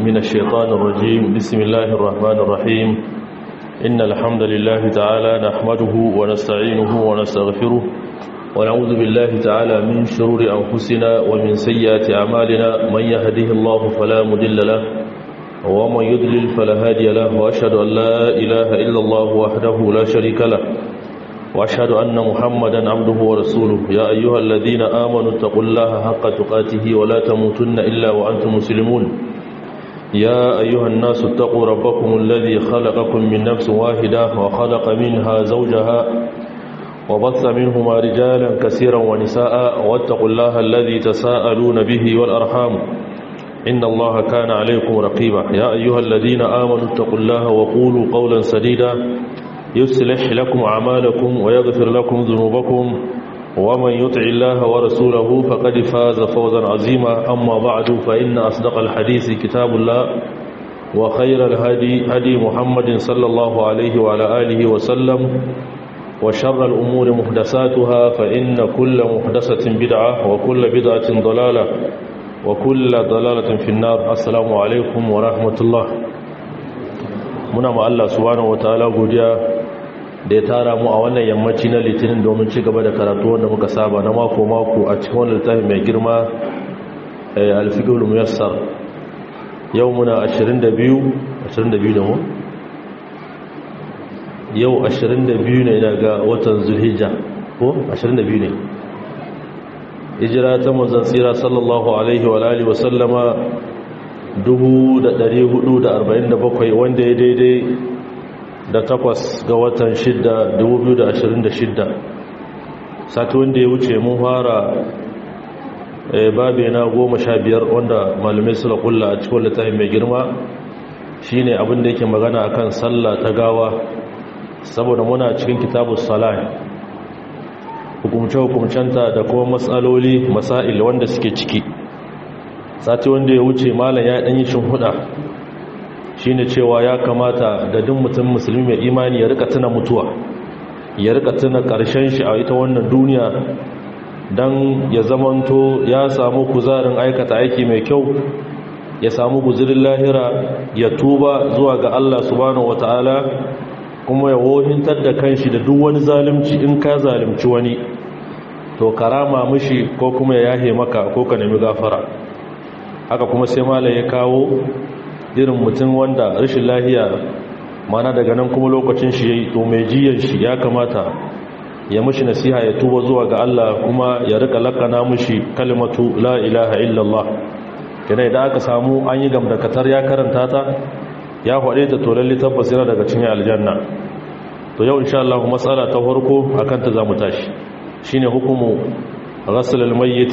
من الشيطان الرجيم بسم الله الرحمن الرحيم إن الحمد لله تعالى نحمده ونستعينه ونستغفره ونعوذ بالله تعالى من شرور أنفسنا ومن سيئات أعمالنا من يهده الله فلا مدل له ومن يدلل فلا هادي له وأشهد أن لا إله إلا الله وحده لا شريك له وأشهد أن محمدا عبده ورسوله يا أيها الذين آمنوا اتقوا الله حق تقاته ولا تموتن إلا وأنتم مسلمون يا أيها الناس اتقوا ربكم الذي خلقكم من نفس واحدة وخلق منها زوجها وبث منهما رجالا كثيرا ونساء واتقوا الله الذي تساءلون به والأرحام إن الله كان عليكم رقيبا يا أيها الذين آمنوا اتقوا الله وقولوا قولا سديدا يصلح لكم أعمالكم ويغفر لكم ذنوبكم ومن يطع الله ورسوله فقد فاز فوزا عظيما أما بعد فإن أصدق الحديث كتاب الله وخير الهدي هدي محمد صلى الله عليه وعلى آله وسلم وشر الأمور محدثاتها فإن كل محدثة بدعة وكل بدعة ضلالة وكل ضلالة في النار السلام عليكم ورحمة الله muna ma Allah subhanahu wataala godiya da ya tara mu a wannan yammaci na litinin domin ci gaba da karatu wanda muka saba na mako mako a cikin wannan littafi mai girma al-fiqhul muyassar yau muna 22 22 ne mu yau 22 ne daga watan zulhijja ko 22 ne hijira ta manzon tsira sallallahu alaihi wa alihi wa sallama 447 wanda ya daidai da takwas ga watan 6 2026 sati wanda ya wuce mun fara babe na goma sha biyar wanda malamai suna kulla a cikin littafin mai girma shine abin da yake magana akan sallah ta gawa saboda muna cikin kitabus salah hukumce-hukumcenta da kuma matsaloli masail wanda suke ciki sati wanda ya wuce malam ya ɗanyi huda shine cewa ya kamata da duk mutum musulmi mai imani ya rika tuna mutuwa ya rika tuna ƙarshen shi a ita wannan duniya don ya zamanto ya samu kuzarin aikata aiki mai kyau ya samu guzirin lahira ya tuba zuwa ga Allah subhanahu wata'ala kuma ya wohintar da kanshi da duk wani zalunci in ka zalunci wani to karama mishi ko kuma ya yahe maka ko ka nemi gafara haka kuma sai malam ya kawo irin mutum wanda rashin lahiya mana daga nan kuma lokacin shi yayi to mai jiyan shi ya kamata ya mishi nasiha ya tuba zuwa ga Allah kuma ya rika lakana mishi kalimatu la ilaha illallah kana idan aka samu an yi gamdakatar ya karanta ta ya faɗe ta to lalle tabbas yana daga cikin aljanna to yau insha Allah matsala ta farko akan ta zamu tashi shine hukumu ghasl al-mayyit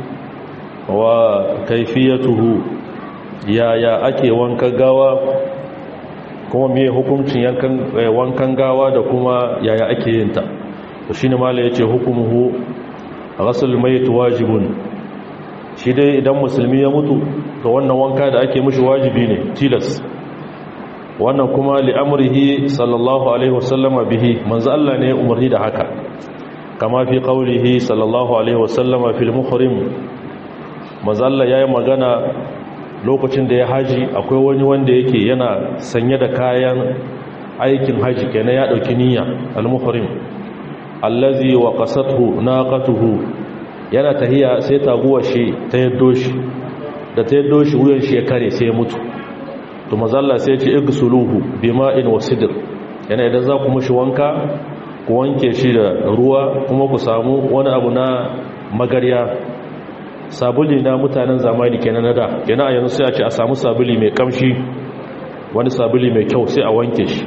wa kaifiyatuhu yaya ake wankan gawa kuma me hukuncin yankan wankan gawa da kuma yaya ake yin ta to shine mala yace hukumuhu ghasl mayt wajibun shi dai idan musulmi ya mutu to wannan wanka da ake mishi wajibi ne tilas wannan kuma li'amrihi sallallahu alaihi wasallama bihi manzo Allah ne umarni da haka kama fi qaulihi sallallahu alaihi wasallama fil muhrim mazalla ya yi magana lokacin da ya haji akwai wani wanda yake yana sanye da kayan aikin haji kenan ya dauki niyya al-muhrim allazi wa qasathu naqatuhu yana tahiya sai taguwar shi ta yaddo shi da ta yaddo shi wuyan shi ya kare sai ya mutu to mazalla sai ya ce igsuluhu bima'in wa sidr yana idan za ku mushi wanka ku wanke shi da ruwa kuma ku samu wani abu na magarya sabuli na mutanen zamani kenan na da kenan a yanzu sai a ce a samu sabuli mai kamshi wani sabuli mai kyau sai a wanke shi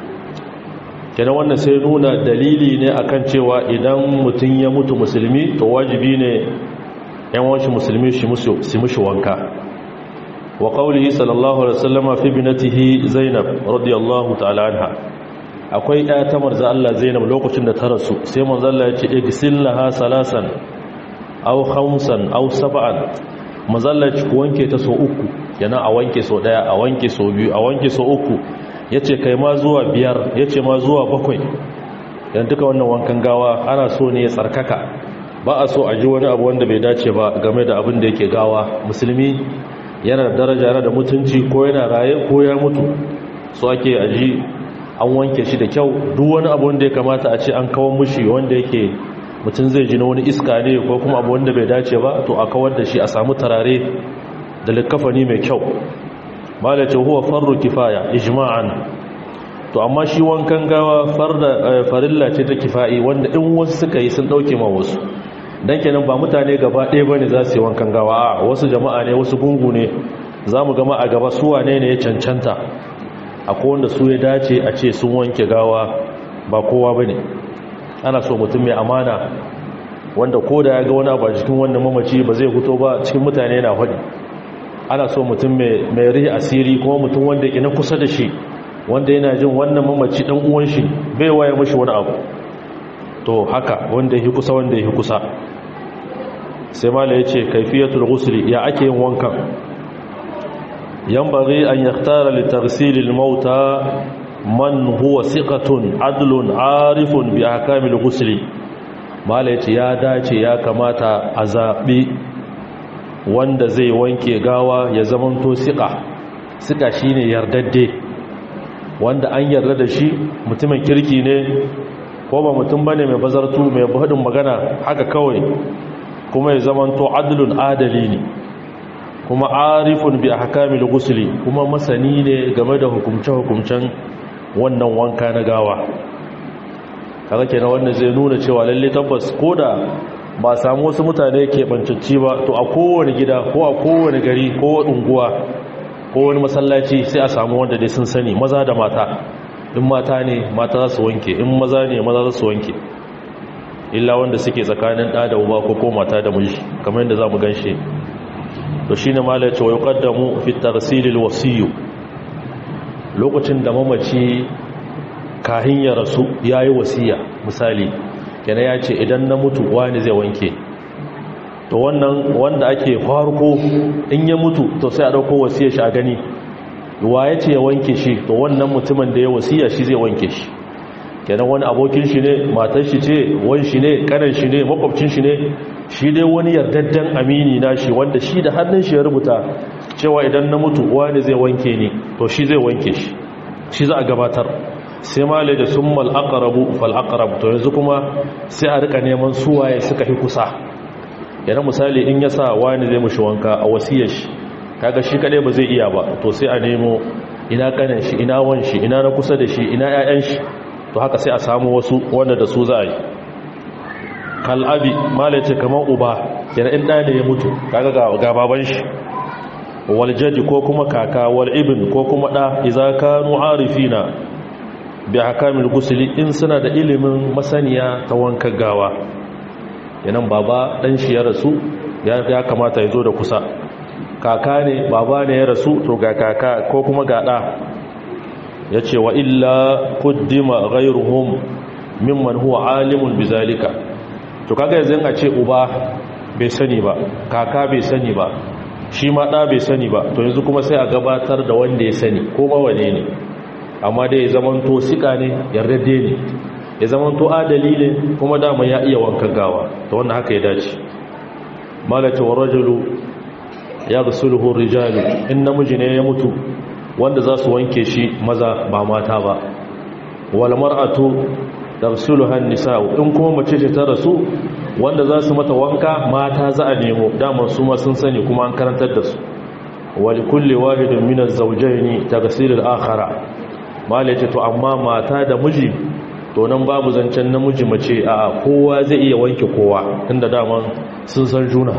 kenan wannan sai nuna dalili ne akan cewa idan mutum ya mutu musulmi to wajibi ne yan wanshi musulmi shi mushi wanka wa qawlihi sallallahu alaihi wasallama fi binatihi zainab radiyallahu ta'ala anha akwai ɗaya ta marza Allah zainab lokacin da ta rasu sai manzo Allah ya ce igsillaha salasan aw khamsan aw sab'an mazallaci ku wanke ta so uku yana a wanke so daya a wanke so biyu a wanke so uku yace kai ma zuwa biyar yace ma zuwa bakwai dan duka wannan wankan gawa ana so ne ya tsarkaka ba a so a ji wani abu wanda bai dace ba game da abin da yake gawa musulmi yana da daraja yana da mutunci ko yana raye ko ya mutu so ake aji an wanke shi da kyau duk wani abu wanda ya kamata a ce an kawo mushi wanda yake mutum zai ji na wani iska ne ko kuma abu wanda bai dace ba to a kawar da shi a samu tarare da likafani mai kyau malace huwa farru kifaya ijma'an to amma shi wankan gawa farda farilla ce ta kifa'i wanda in wasu suka yi sun dauke ma wasu dan kenan ba mutane gaba ɗaya bane za su yi wankan gawa a wasu jama'a ne wasu gungu ne zamu gama a gaba su wane ne ya cancanta akwai wanda su ya dace a ce sun wanke gawa ba kowa bane ana so mutum mai amana wanda ko da ya ga wani abu a cikin wannan mamaci ba zai fito ba cikin mutane yana faɗi ana so mutum mai rihi asiri kuma mutum wanda ke na kusa da shi wanda yana jin wannan mamaci ɗan uwan shi bai waye mashi wani abu to haka wanda ya kusa wanda ya kusa sai mala ya ce kaifiyatul ghusli ya ake yin wankan yanbaghi an yaktara li taghsilil mauta man huwa siqatun adlun arifun bi ahkamil ghusli mala ya ce ya dace ya kamata a zaɓi wanda zai wanke gawa ya zamanto siƙa siƙa shi ne yardadde wanda an yarda da shi mutumin kirki ne ko ba mutum ba ne mai bazartu mai buhadin magana haka kawai kuma ya zamanto adalun adali ne kuma arifun bi ahkamil gusuli kuma masani ne game da hukumce-hukumcen wannan wanka na gawa kaga kenan wanda zai nuna cewa lalle tabbas koda ba samu wasu mutane ke bancacci ba to a kowane gida ko a kowane gari ko unguwa ko wani masallaci sai a samu wanda dai sun sani maza da mata in mata ne mata za su wanke in maza ne maza za su wanke illa wanda suke tsakanin ɗa da uba ko ko mata da miji kamar yadda za mu ganshe to shine malai ce wa yuqaddamu fi tarsilil wasiyu lokacin da mamaci kahin ya rasu yayi wasiya misali yana ya ce idan na mutu wani zai wanke to wannan wanda ake farko in ya mutu to sai a dauko wasiyar shi a gani wa ya ce ya wanke shi to wannan mutumin da ya wasiya shi zai wanke shi kenan wani abokin shi ne matar shi ce wan shi ne kanan shi ne makwabcin shi ne shi dai wani yardaddan amini na shi wanda shi da hannun shi ya rubuta cewa idan na mutu wani zai wanke ni to shi zai wanke shi shi za a gabatar sai malai da summal aqrabu fal aqrab to yanzu kuma sai a rika neman suwaye suka fi kusa yana misali in ya sa wani zai mushi wanka a wasiyar shi kaga shi kadai ba zai iya ba to sai a nemo ina kanan shi ina wan shi ina na kusa da shi ina ƴaƴan shi to haka sai a samu wasu wanda da su za a yi kal'abi malai ce kamar uba yana in ɗaya ne ya mutu kaga ga baban shi wal jadi ko kuma kaka wal ibn ko kuma ɗa iza kanu arifina bi hakamil gusuli in suna da ilimin masaniya ta wankan gawa yanan baba dan shi ya rasu ya kamata ya zo da kusa kaka ne baba ne ya rasu to ga kaka ko kuma ga da ya ce wa illa kuddima ghairuhum mimman huwa alimun bizalika to kaga yanzu a ce uba bai sani ba kaka bai sani ba shi ma da bai sani ba to yanzu kuma sai a gabatar da wanda ya sani ko ma wane ne amma dai ya zamanto sika ne yardade ne ya zamanto adali ne kuma dama ya iya wankan gawa ta wannan haka ya dace malaka wa rajulu ya gasuluhu rijalu in namiji ne ya mutu wanda za su wanke shi maza ba mata ba wal mar'atu taghsiluha an-nisa'u in kuma mace ce ta rasu wanda za su mata wanka mata za a nemo dama su ma sun sani kuma an karantar da su wa likulli wahidin min az-zawjayn taghsil al-akhara mala ce to amma mata da miji to nan babu zancen namiji mace a kowa zai iya wanke kowa inda daman sun san juna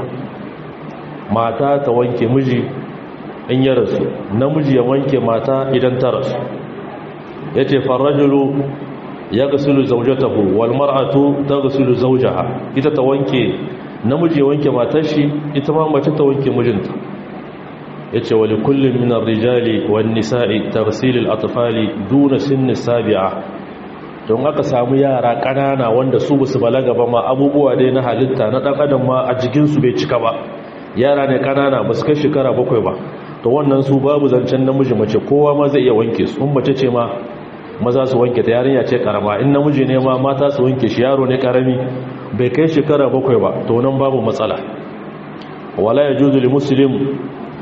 mata ta wanke miji in ya rasu namiji ya wanke mata idan ta rasu ya ce farajulu ya gasulu zaujatahu wal mar'atu ta gasulu zaujaha ita ta wanke namiji ya wanke matar shi ita ma mace ta wanke mijinta ya ce wali kullum minar rijali wani nisa'i tarsilil atfali duna sinni sabi'a don aka samu yara ƙanana wanda su basu balaga ba ma abubuwa dai na halitta na ɗan adam ma a jikinsu bai cika ba yara ne ƙanana ba su kai shekara bakwai ba to wannan su babu zancen namiji mace kowa ma zai iya wanke su in mace ce ma maza su wanke ta yarinya ce karama in namiji ne ma mata su wanke shi yaro ne karami bai kai shekara bakwai ba to nan babu matsala wala yajuzu li muslim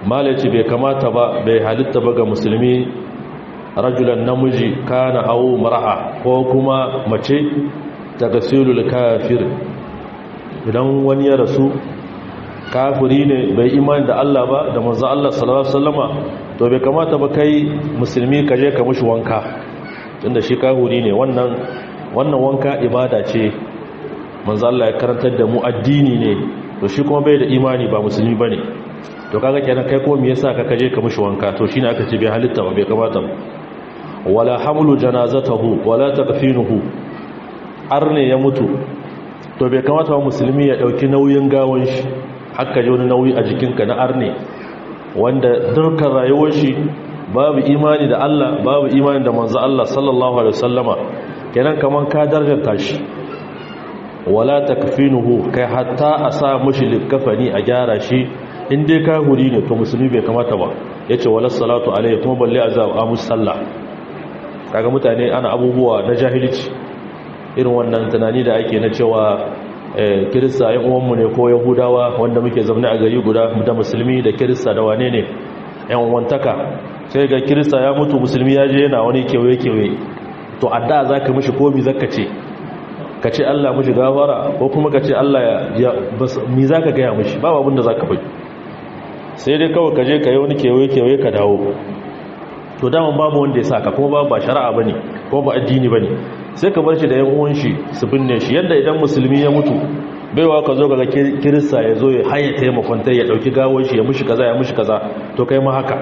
malaci bai kamata ba bai halitta ba ga musulmi rajulan namiji kana au mar'a ko kuma mace ta gasilul kafir idan wani ya rasu kafiri ne bai imani da Allah ba da manzo Allah sallallahu alaihi wasallama to bai kamata ba kai musulmi ka je ka mushi wanka tunda shi kafiri ne wannan wannan wanka ibada ce manzo Allah ya karantar da mu addini ne to shi kuma bai da imani ba musulmi bane to kaga kenan kai ko me yasa ka kaje ka mushi wanka to shine aka ce bai halitta ba bai kamata ba wala hamlu janazatahu wala taqfinuhu arne ya mutu to bai kamata ba musulmi ya dauki nauyin gawon shi haka ji wani nauyi a jikinka na arne wanda dukkan rayuwar shi babu imani da Allah babu imani da manzo Allah sallallahu alaihi wasallama kenan kaman ka darjanta shi wala takfinuhu kai hatta a sa mushi likafani a gyara shi in dai ka huri ne to musulmi bai kamata ba yace wala salatu alaihi kuma balle azab a musalla kaga mutane ana abubuwa na jahilci irin wannan tunani da ake na cewa kirista yan uwanmu ne ko yahudawa wanda muke zaune a gari guda da musulmi da kirista da wane ne yan wantaka sai ga kirista ya mutu musulmi ya je yana wani kewaye-kewaye to adda za ka mishi komi zaka ce ka ce allah mishi gafara ko kuma ka ce allah ya mi za ka gaya mishi ba abin da za ka bai sai dai kawai ka je ka yi wani kewaye-kewaye ka dawo to daman babu wanda ya saka kuma babu ba shari'a bane ko ba addini bane sai ka bar shi da yan uwan shi su binne shi yadda idan musulmi ya mutu baiwa ka zo ga kirista ya zo ya haye taimakon ya dauki gawar shi ya mushi kaza ya mushi kaza to kai ma haka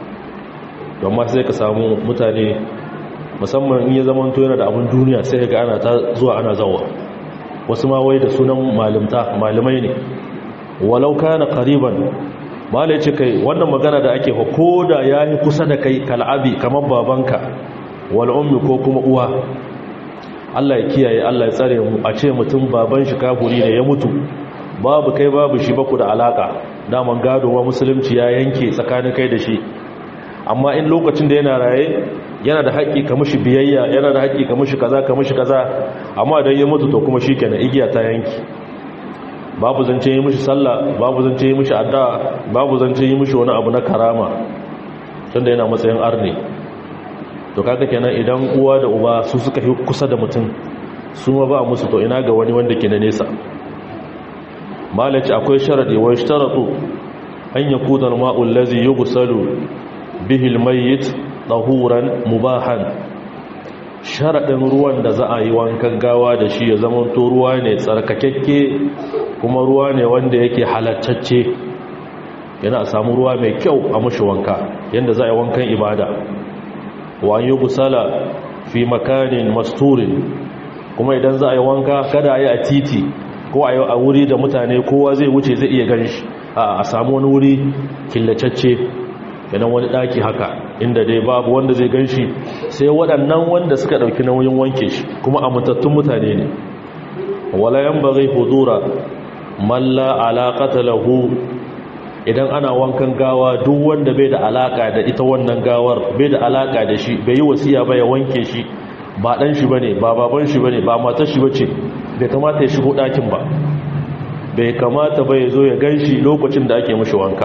don ma sai ka samu mutane musamman in ya zama to yana da abin duniya sai ga ana ta zuwa ana zawa wasu ma wai da sunan malimta malamai ne walau kana qariban mala ce kai wannan magana da ake fa koda yayi kusa da kai kal'abi kamar babanka wal ummi ko kuma uwa Allah ya kiyaye Allah ya tsare mu a ce mutum baban shi kafuri ne ya mutu babu kai babu shi baku da alaka daman gado wa musulunci ya yanke tsakanin kai da shi amma in lokacin da yana raye yana da haƙƙi ka mishi biyayya yana da haƙƙi ka mishi kaza ka mishi kaza amma idan ya mutu to kuma shikenan igiya ta yanki babu zance yi mishi sallah babu zance yi mishi addu'a babu zance yi mishi wani abu na karama tunda yana matsayin arni to kaga kenan idan uwa da uba su suka yi kusa da mutum su ma ba musu to ina ga wani wanda ke na nesa malaci akwai sharadi wa ishtaratu an yakuna al-ma'u allazi yughsalu bihi al-mayyit tahuran mubahan sharadin ruwan da za a yi wankan gawa da shi ya zama to ruwa ne tsarkakekke kuma ruwa ne wanda yake halattacce yana a samu ruwa mai kyau a mashi wanka yadda za a yi wankan ibada wa an yi gusala fi makanin masturin kuma idan za a yi wanka kada a yi a titi ko a yi a wuri da mutane kowa zai wuce zai iya gan shi a samu wani wuri killacacce yanan wani daki haka inda dai babu wanda zai gan shi sai waɗannan wanda suka ɗauki nauyin wanke shi kuma amintattun mutane ne wala yan bagai hudura malla alaƙata lahu idan ana wankan gawa duk wanda bai da alaƙa da ita wannan gawar bai da alaƙa da shi bai yi wasiya ba ya wanke shi ba ɗan shi ba ne ba baban shi ba ne ba matar shi ba ce bai kamata ya shigo ɗakin ba bai kamata ba ya zo ya gan shi lokacin da ake mashi wanka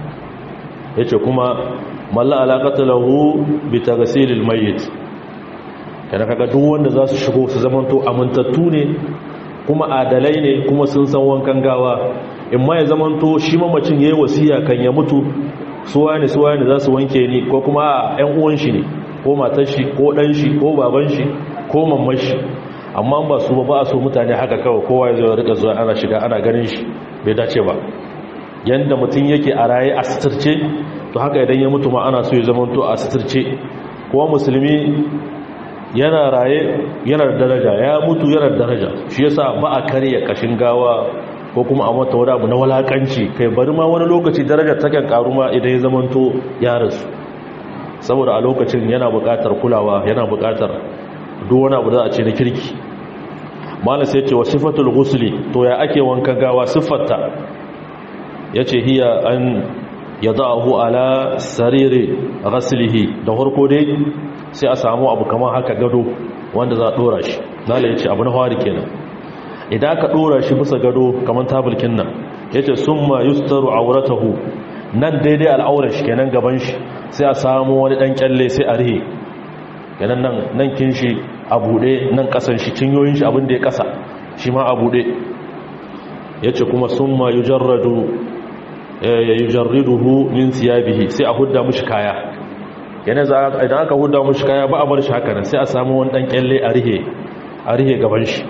ya ce kuma malla alaƙata lahu bi ta gasilil mayit yana kaga duk wanda za su shigo su zamanto amintattu ne kuma adalai ne kuma sun san wankan gawa in ma ya zamanto shi mamacin ya yi wasiya kan ya mutu suwa ne suwa ne za su wanke ni ko kuma a 'yan uwan shi ne ko matar shi ko ɗan shi ko baban shi ko mamman shi amma ba su ba ba a so mutane haka kawai kowa ya zai rika zuwa ana shiga ana ganin shi bai dace ba yanda mutum yake a raye a sitirce to haka idan ya mutu ma ana so ya zamanto a sitirce kuma musulmi yana raye yana da daraja ya mutu yana da daraja shi yasa ba a karya kashin gawa ko kuma a mata wani abu na walakanci kai bari ma wani lokaci darajar takan karu ma idan ya zamanto ya rasu saboda a lokacin yana buƙatar kulawa yana buƙatar duk wani abu da a ce na kirki malam sai ce wa sifatul ghusli to ya ake wanka gawa siffarta yace hiya an yadahu ala sariri ghaslihi da farko dai sai a samu abu kamar haka gado wanda za a dora shi zala yace abu na fari kenan idan aka dora shi bisa gado kamar tabulkin nan yace summa yustaru awratahu nan daidai al'aurar shi kenan gaban shi sai a samu wani dan kyalle sai a rihe kenan nan nan kin shi a bude nan kasan shi cinyoyin shi abin da ya kasa shi ma a bude yace kuma summa yujarradu yujarriduhu min thiyabihi sai a hudda mushi kaya kenan idan aka hudda mushi kaya ba a bar shi haka nan sai a samu wani dan kyalle a rihe a rihe gaban shi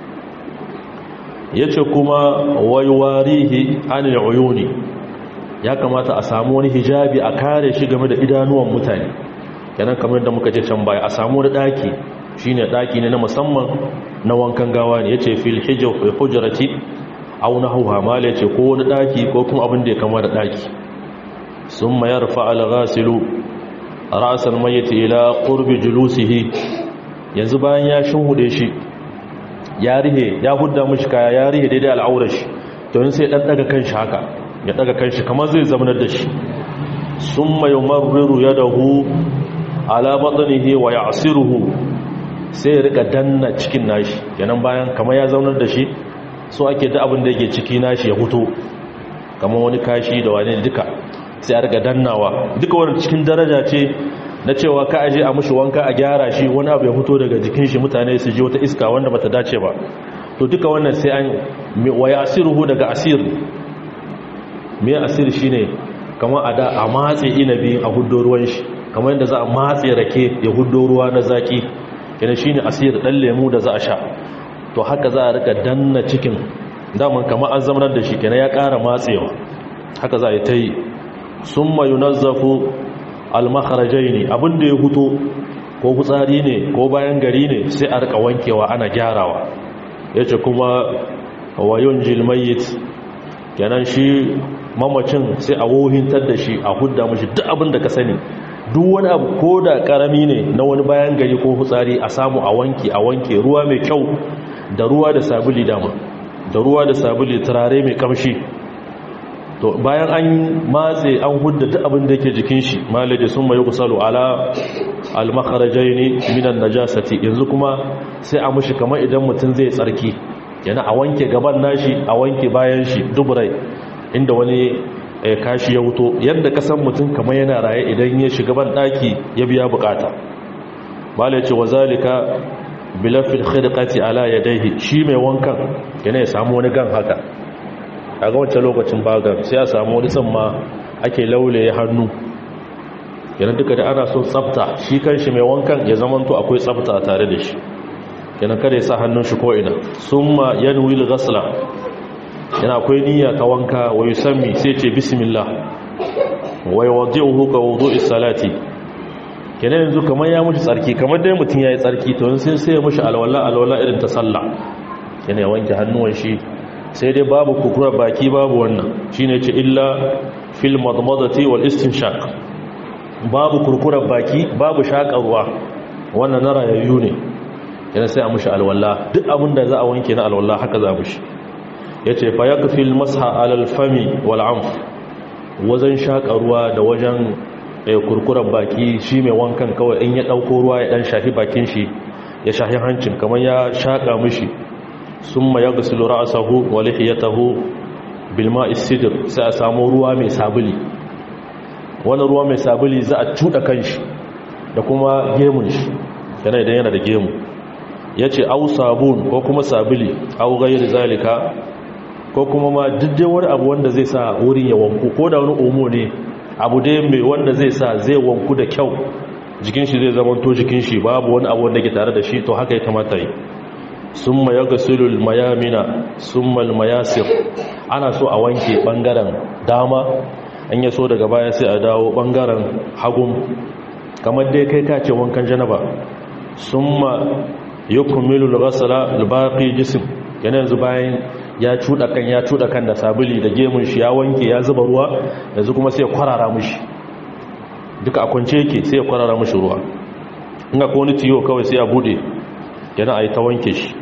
yace kuma wayuwarihi anil uyuni ya kamata a samu wani hijabi a kare shi game da idanuwan mutane kenan kamar da muka ce can baya a samu wani daki shine daki ne na musamman na wankan gawa ne yace fil hujrati aw nahwa mal yace ko wani daki ko kuma abin da ya kama da daki summa yarfa al ghasilu ra's al mayyit ila qurbi julusihi yanzu bayan ya shinhude shi ya rihe ya hudda mishi kaya ya rihe daidai al'aurar shi to sai dan daga kanshi haka ya daga kanshi kamar zai zamanar da shi summa yumarriru yadahu ala batnihi wa ya'siruhu sai ya rika danna cikin nashi kenan bayan kamar ya zaunar da shi so ake da abin da yake ciki nashi ya fito kamar wani kashi da wani duka sai a rika dannawa duka wani cikin daraja ce na cewa ka aje a mushi wanka a gyara shi wani abu ya fito daga jikin shi mutane su ji wata iska wanda bata dace ba to duka wannan sai an wa ya'siruhu daga asir me asir shine kamar a da a matse inabi a huddo ruwan shi kamar yadda za a matse rake ya huddo ruwa na zaki yana shine asir dan lemu da za a sha to haka za a rika danna cikin daman kamar an zamanar da shi kenan ya ƙara matsewa haka za a yi ta yi summa yunazzafu al-makharajaini abinda ya huto ko fitsari ne ko bayan gari ne sai a rika wankewa ana gyarawa yace kuma wayun jilmayit kenan shi mamacin sai a wohintar da shi a hudda mashi duk abin da ka sani duk wani abu ko da karami ne na wani bayan gari ko hutsari a samu a wanke a wanke ruwa mai kyau da ruwa da sabuli dama da ruwa da sabuli turare mai kamshi to bayan an matse an hudda duk abin da yake jikin shi malaje sun mai kusalu ala al-makharajaini minan najasati yanzu kuma sai a mushi kamar idan mutum zai tsarki yana a wanke gaban nashi a wanke bayan shi duburai inda wani kashi ya wuto yadda ka san mutum kamar yana raye idan ya shiga ban daki ya biya bukata bala ya ce wa zalika bilafil khidqati ala yadayhi shi mai wankan yana ya samu wani gan haka a ga wancan lokacin bagan sai ya samu wani samma ake laulaye hannu yana duka da ana son tsafta shi kanshi mai wankan ya zamanto akwai tsafta tare da shi yana kada ya sa hannun shi ko ina summa yanwi al-ghasla yana akwai niyya ta wanka wa yusammi sai ce bismillah wa yuwaddi'uhu ka wudu'i salati kenan yanzu kamar ya mushi tsarki kamar dai mutum yayi tsarki to sai sai ya mushi alwala alwala irin ta sallah yana wanke hannuwan shi sai dai babu kukura baki babu wannan shine ce illa fil madmadati wal istinshaq babu kurkurar baki babu shakarwa wannan na rayayyu ne yana sai a mushi alwala duk abin da za a wanke na alwala haka za mushi ya ce fa ya kafi masa alalfami wal'amf wajen shaƙa ruwa da wajen kurkuren baki shi mai wankan kawai in ya ɗauko ruwa ya ɗan shafi bakin shi ya shafi hancin kamar ya shaƙa mishi sun ma ya gasilu ra'asahu wa lihiyatahu bilma isidir sai a samu ruwa mai sabuli wani ruwa mai sabuli za a cuɗa kanshi da kuma gemun shi yana idan yana da gemu ya ce au sabun ko kuma sabuli au gairi zalika ko kuma ma duk wani abu wanda zai sa wurin ya wanku ko da wani omo ne abu dai mai wanda zai sa zai wanku da kyau jikin shi zai zama to jikin shi babu wani abu wanda ke tare da shi to haka ya kamata yi summa yaghsilu mayamina summa almayasir ana so a wanke bangaren dama an ya so daga baya sai a dawo bangaren hagun kamar dai kai ka ce wankan janaba summa yukmilu al-ghasla al-baqi jism yana yanzu bayan ya cuɗa kan ya cuɗa kan da sabuli da gemun shi ya wanke ya zuba ruwa yanzu kuma sai ya kwarara mushi duka a kwance yake sai ya kwarara mushi ruwa in ga wani tiyo kawai sai ya bude yana a yi ta wanke shi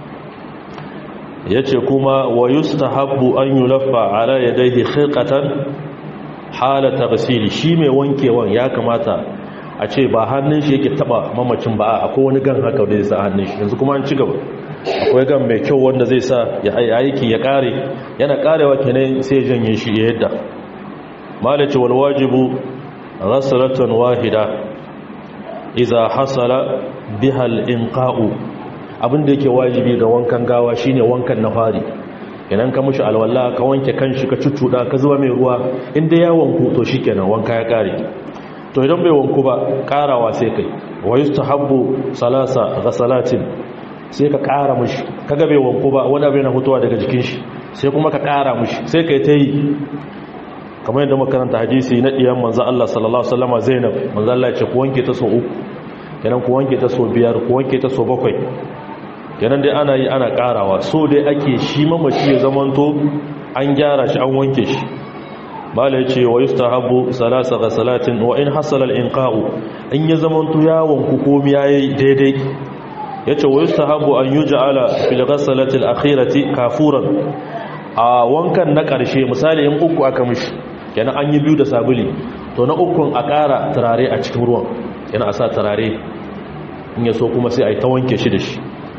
ya ce kuma wa yustahabbu an yulaffa ala yadayhi khirqatan halata ghasili shi mai wankewan ya kamata a ce ba hannun shi yake taba mamacin ba akwai wani gan haka da zai sa hannun shi yanzu kuma an ci gaba akwai gan mai kyau wanda zai sa ya aiki ya kare yana karewa kenan sai ya janye shi ya yadda malaci wal wajibu ghasalatan wahida idza hasala biha al inqa'u abinda yake wajibi ga wankan gawa shine wankan na fari idan ka mushi alwala ka wanke kanshi ka cuccuda ka zuba mai ruwa inda ya wanku to shikenan wanka ya kare to idan bai wanku ba karawa sai kai wa yustahabbu salasa ghasalatin sai ka kara mushi kaga bai wanku ba wani abu yana fitowa daga jikin shi sai kuma ka kara mushi sai kai ta yi kamar yadda makaranta hadisi na diyan manzo Allah sallallahu alaihi wasallam Zainab manzo Allah ya ce ku wanke ta so uku kenan ku wanke ta so biyar ku wanke ta so bakwai kenan dai ana yi ana karawa so dai ake shi mamaci ya zamanto an gyara shi an wanke shi bala ya ce wa yustahabu salasa ghasalatin wa in hasala al-inqa'u in ya zamanto ya wanku komi yayi daidai yace wa yustahabu an yuj'ala fil ghasalati al-akhirati kafuran a wankan na karshe misali in uku aka mishi kenan an yi biyu da sabuli to na ukun a ƙara turare a cikin ruwan yana a sa turare in ya so kuma sai a yi ta wanke shi da shi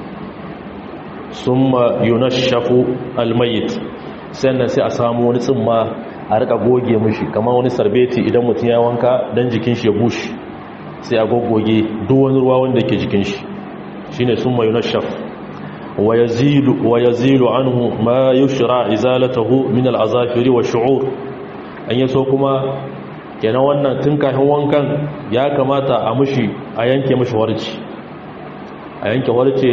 summa yunashafu almayit sannan sai a samu wani tsimma a rika goge mishi kamar wani sarbeti idan mutum ya wanka dan jikin shi ya bushe sai a goggoge duk wani ruwa wanda ke jikin shi shine summa yunashaf wa yazilu wa yazilu anhu ma yushra izalatuhu min al'azafiri wa shu'ur an yaso kuma kenan wannan tun kafin wankan ya kamata a mushi a yanke mushi warci a yanke warce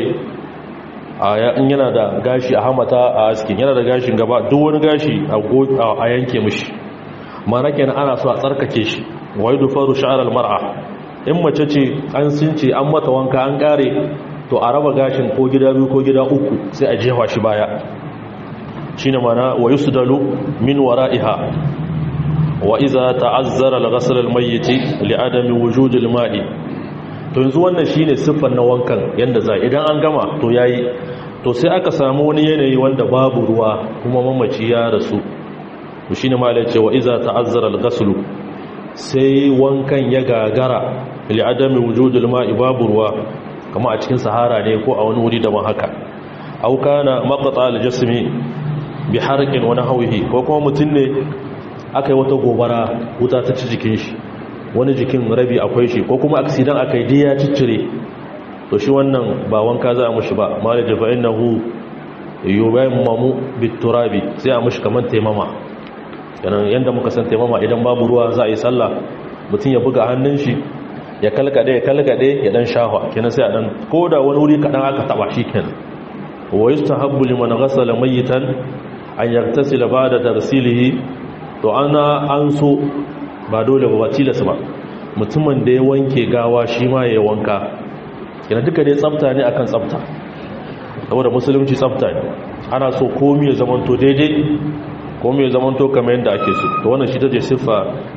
in yana da gashi a hamata a askin yana da gashin gaba duk wani gashi a yanke mushi mana kenan ana so a tsarkake shi wai dufaru sha'ar almar'a in mace ce an since an mata wanka an kare to a raba gashin ko gida biyu ko gida uku sai a jefa shi baya shine mana wa yusdalu min wara'iha wa iza ta'azzara al-ghasl al-mayyit li'adami wujud al-ma'i to yanzu wannan shine siffar na wankan yanda za idan an gama to yayi to sai aka samu wani yanayi wanda babu ruwa kuma mamaci ya rasu to shine malai ce wa iza ta'azzara al-ghasl sai wankan ya gagara li'adami wujud al-ma'i babu ruwa kama a cikin sahara ne ko a wani wuri daban haka au kana maqta al-jasmi bi harqin wa nahwihi ko kuma mutun ne aka yi wata gobara wuta ta ci jikin shi wani jikin rabi akwai shi ko kuma aksidan aka yi diya ciccire to shi wannan ba wanka za a mushi ba mala jafa innahu yubayin mamu biturabi sai a mushi kamar taimama yanan yadda muka san taimama idan babu ruwa za a yi sallah mutum ya buga hannun shi ya kalkade ya kalkade ya dan shafa kenan sai a dan ko da wani wuri kadan aka taba shi kenan wa yustahabbu liman ghasala mayitan an yaktasila ba'da tarsilihi to ana an so ba dole ba tilas ba mutumin da ya wanke gawa shi ma ya wanka yana duka dai tsafta ne akan tsafta saboda musulunci tsafta ne ana so komi ya zamanto daidai komi ya zamanto kamar yadda ake so to wannan shi ta je siffa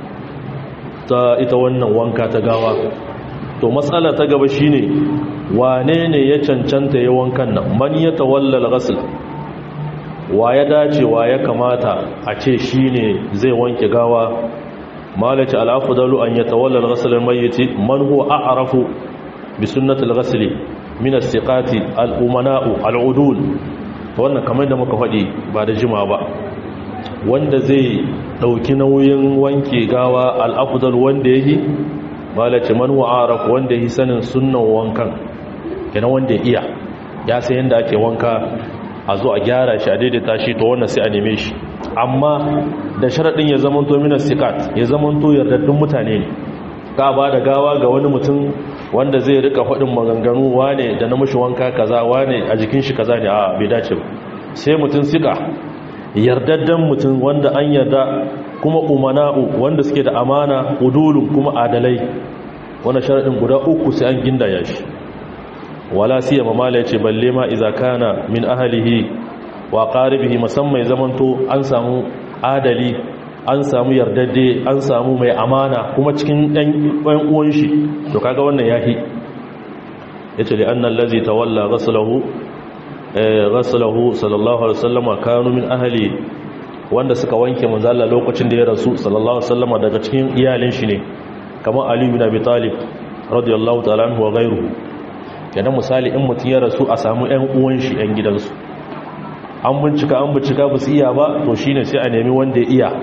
ta ita wannan wanka ta gawa to matsala ta gaba shine wane ne ya cancanta ya wankan nan man ya tawalla al-ghusl wa ya dace wa ya kamata a ce shi ne zai wanke gawa malaci al'afudalu an ya tawallar ghasalar mayyiti man huwa a'rafu bi sunnatul ghasli min as-siqati al-umana'u al-udul wannan kamar da muka faɗi ba da jima ba wanda zai dauki nauyin wanke gawa al-afdal wanda yake malaci man huwa a'rafu wanda yake sanin sunnan wankan kenan wanda ya iya ya san yanda ake wanka a zo a gyara shi a daidaita shi to wannan sai a neme shi amma da sharaɗin ya zamanto minas sikat ya zamanto yardaddun mutane ne ka ba da gawa ga wani mutum wanda zai rika faɗin maganganu wane da na mashi wanka kaza wane a jikin shi kaza ne a bai dace ba sai mutum sika yardaddan mutum wanda an yarda kuma umana'u wanda suke da amana udulun kuma adalai wannan sharaɗin guda uku sai an gindaya shi wala siya mamala ya ce balle ma iza kana min ahalihi wa qaribihi musamman zamanto an samu adali an samu yardadde an samu mai amana kuma cikin ɗan uwan shi to kaga wannan yahi yace li anna allazi tawalla ghaslahu ghaslahu sallallahu alaihi wasallam kanu min ahli wanda suka wanke manzo Allah lokacin da ya rasu sallallahu alaihi wasallam daga cikin iyalin shi ne kamar Ali ibn Abi Talib radiyallahu ta'ala anhu wa ghayruhu kenan misali in mutum ya rasu a samu ƴan uwan shi ƴan gidansu an bincika an bincika ba su iya ba to shine sai a nemi wanda ya iya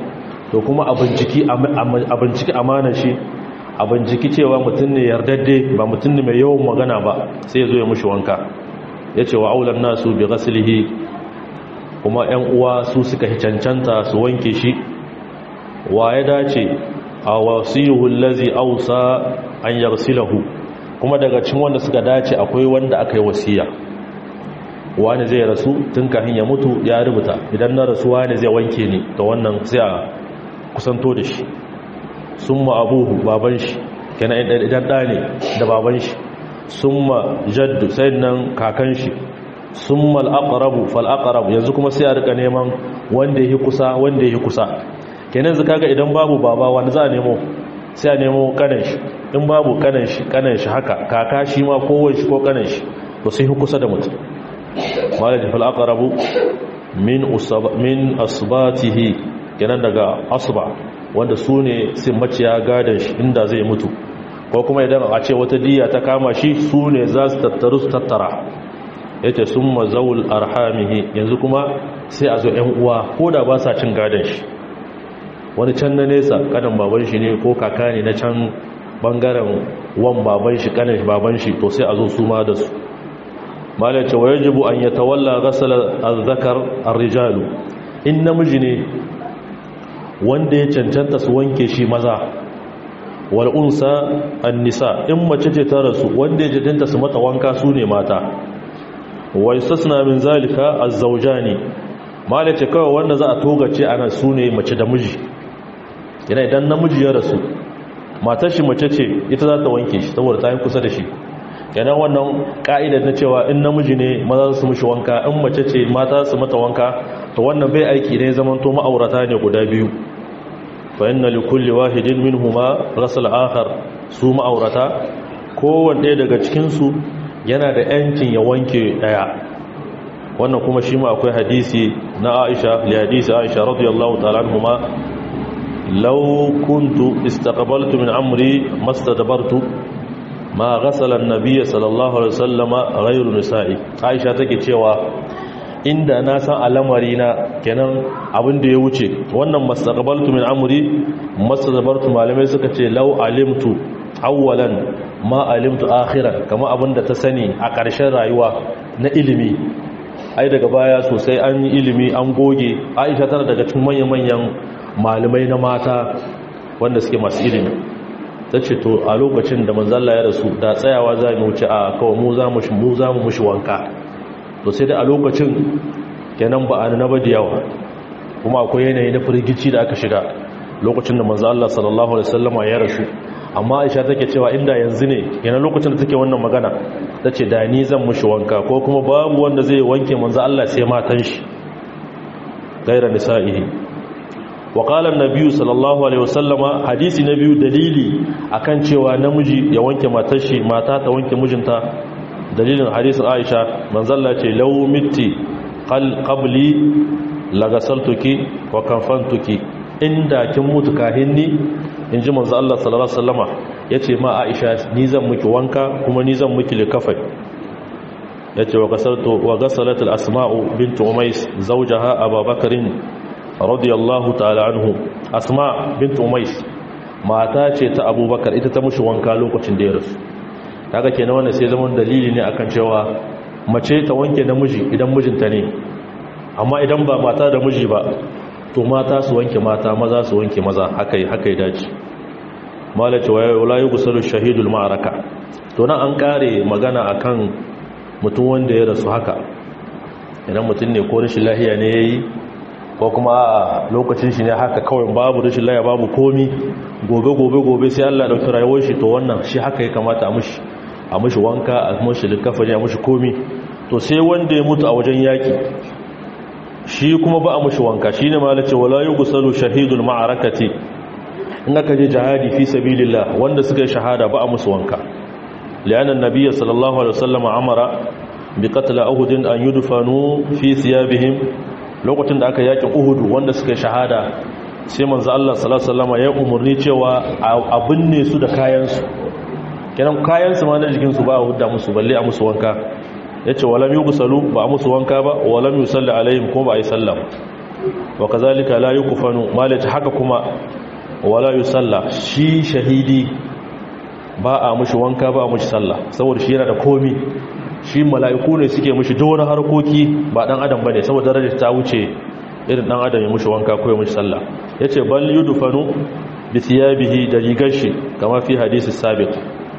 to kuma a binciki amanar shi a binciki cewa mutum ne yardadde ba mutum ne mai yawan magana ba sai ya zo ya mushi wanka ya ce wa aulan nasu bi ghaslihi kuma 'yan uwa su suka cancanta su wanke shi wa ya dace a wasiyuhu allazi ausa an yarsilahu kuma daga cikin wanda suka dace akwai wanda aka yi wasiya wani zai rasu tun kafin ya mutu ya rubuta idan na rasu wani zai wanke ni to wannan sai a kusanto da shi summa abuhu baban shi kenan idan da ne da baban shi summa jaddu sai nan kakan shi summa al-aqrabu fal-aqrab yanzu kuma sai a rika neman wanda yake kusa wanda yake kusa kenan zaka ga idan babu baba wanda za a nemo sai a nemo kanan shi in babu kanan shi kanan shi haka kaka shi ma kowai shi ko kanan shi to sai kusa da mutum malaji fal-aqrabu min usaba min asbatihi kenan daga asba wanda su ne sun maciya gadon shi inda zai mutu ko kuma idan a ce wata diya ta kama shi su ne za su tattaru su tattara ya ce sun mazaul arhamihi yanzu kuma sai a zo 'yan uwa ko da ba sa cin gadon shi wani can na nesa kanan baban shi ne ko kaka ne na can bangaren wan baban shi kanan baban shi to sai a zo su ma da su malai ce wa yajibu an yatawalla ghasal az-zakar ar-rijalu in namiji ne wanda ya cancanta su wanke shi maza wal'unsa annisa in mace ce ta rasu wanda ya cancanta su mata wanka su ne mata wai sassana min zalika a zauja ne mala ce kawai wanda za a togace ana su ne mace da miji yana idan namiji ya rasu matar shi mace ce ita za ta wanke shi saboda ta yi kusa da shi yana wannan ka'idar na cewa in namiji ne maza su mushi wanka in mace ce mata su mata wanka to wannan bai aiki ne zaman to ma'aurata ne guda biyu fa inna li kulli wahidin minhuma ghasl akhar su ma'aurata kowanne daga cikin su yana da yancin ya wanke daya wannan kuma shi ma akwai hadisi na Aisha li hadisi Aisha radiyallahu ta'ala anhuma law kuntu istaqbaltu min amri mastadbartu ma ghasala an-nabiy sallallahu alaihi wasallama ghayru nisa'i Aisha take cewa inda na san alamari na kenan abin da ya wuce wannan mastaqbaltu min amri mastadbartu malamai suka ce law alimtu awwalan ma alimtu akhiran kama abin da ta sani a ƙarshen rayuwa na ilimi ai daga baya sosai an yi ilimi an goge Aisha tana daga cikin manyan malamai na mata wanda suke masu ilimi ta ce to a lokacin da manzalla ya rasu da tsayawa za mu wuce a kawai mu za mu za mu mushi wanka to sai da a lokacin kenan ba a na ba da yawa kuma akwai yanayi na firgici da aka shiga lokacin da manzo Allah sallallahu alaihi wasallama ya rasu amma Aisha take cewa inda yanzu ne yana lokacin da take wannan magana tace da ni zan mushi wanka ko kuma babu wanda zai wanke manzo Allah sai matan shi gaira nisa'ihi wa qala an-nabiy sallallahu alaihi wasallama hadisi na biyu dalili akan cewa namiji ya wanke matar shi mata ta wanke mijinta dalilin hadisin Aisha manzalla ce law mitti qabli lagasaltuki wa kafantuki inda kin mutu kahinni inji manzo Allah sallallahu alaihi wasallama yace ma Aisha ni zan miki wanka kuma ni zan miki likafai yace wa gasaltu wa gasalat al-asma'u bint umais zawjaha abubakarin radiyallahu ta'ala anhu asma bint umais mata ce ta abubakar ita ta mushi wanka lokacin da ya rasu kaga kenan wannan sai zaman dalili ne akan cewa mace ta wanke namiji idan mijinta ne amma idan ba mata da miji ba to mata su wanke mata maza su wanke maza haka haka ya dace malace wa la yughsalu shahidul ma'araka to nan an kare magana akan mutum wanda ya rasu haka idan mutum ne ko rashin lahiya ne yayi ko kuma a lokacin shi ne haka kawai babu rashin lahiya babu komi gobe gobe gobe sai Allah ya dauki rayuwar shi to wannan shi haka ya kamata a mushi a mushi wanka a mushi likafani a mushi komi to sai wanda ya mutu a wajen yaki shi kuma ba a mushi wanka shine malace wala yughsalu shahidul ma'arakati in aka je jihadi fi sabilillah wanda suka yi shahada ba a musu wanka li'anna an-nabiy sallallahu alaihi wasallam amara bi qatl uhud an yudfanu fi thiyabihim lokacin da aka yaki uhud wanda suka yi shahada sai manzo Allah sallallahu alaihi wasallam ya umurni cewa a binne su da kayan su kenan kayan su ma na jikin su ba a hudda musu balle a musu wanka yace walam yughsalu ba a musu wanka ba walam yusalli alaihim ko ba a yi sallah wa kazalika la yukfanu malaka haka kuma wala yusalla shi shahidi ba a mushi wanka ba a mushi sallah saboda shi yana da komi shi mala'iku ne suke mushi dole harkoki ba dan adam bane saboda darajar ta wuce irin dan adam ya mushi wanka ko ya mushi sallah yace bal yudfanu bi thiyabihi da rigar shi kama fi hadisi sabiq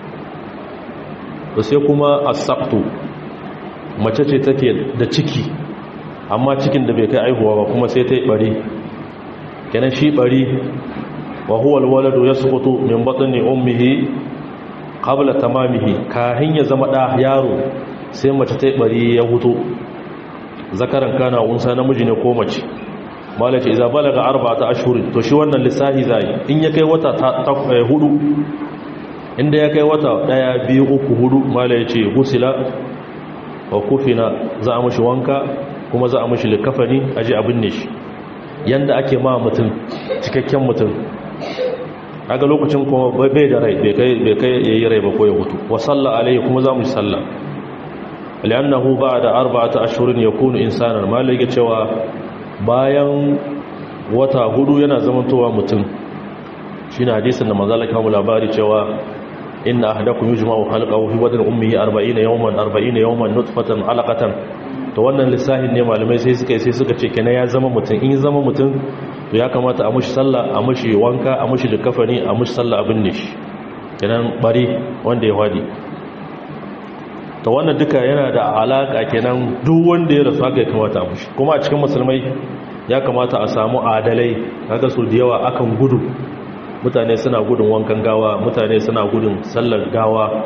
to sai kuma as-saqtu mace ce take da ciki amma cikin da bai kai aihuwa ba kuma sai ta yi bari kenan shi bari wa huwa al-waladu yasqutu min batni ummihi qabla tamamihi kahin ya zama da yaro sai mace ta bari ya huto zakaran kana unsa namiji ne ko mace malaci idza balaga arba'ata ashhurin to shi wannan lissahi zai in ya kai wata hudu inda ya kai wata daya biyu uku hudu malaci gusila wa kufina za a mushi wanka kuma za a mushi likafani aje abin ne shi yanda ake ma mutum cikakken mutum kaga lokacin kuma bai da rai bai kai bai kai yayi rai ba ko ya mutu wa salla alaihi kuma za mu salla li'annahu ba'da arba'ati ashhurin yakunu insanan malaka cewa bayan wata hudu yana zamantowa mutum shine hadisin da manzo Allah ya labari cewa inna ahadakum yujma'u khalqahu fi badni ummihi 40 yawman 40 yawman nutfatan alaqatan to wannan lissahin ne malamai sai suka sai suka ce kenan ya zama mutum in zama mutum to ya kamata a mushi sallah a mushi wanka a mushi likafani a mushi sallah abin ne shi kenan bari wanda ya wadi to wannan duka yana da alaka kenan duk wanda ya rasu haka ya kamata a mushi kuma a cikin musulmai ya kamata a samu adalai kaga su da yawa akan gudu mutane suna gudun wankan gawa mutane suna gudun sallar gawa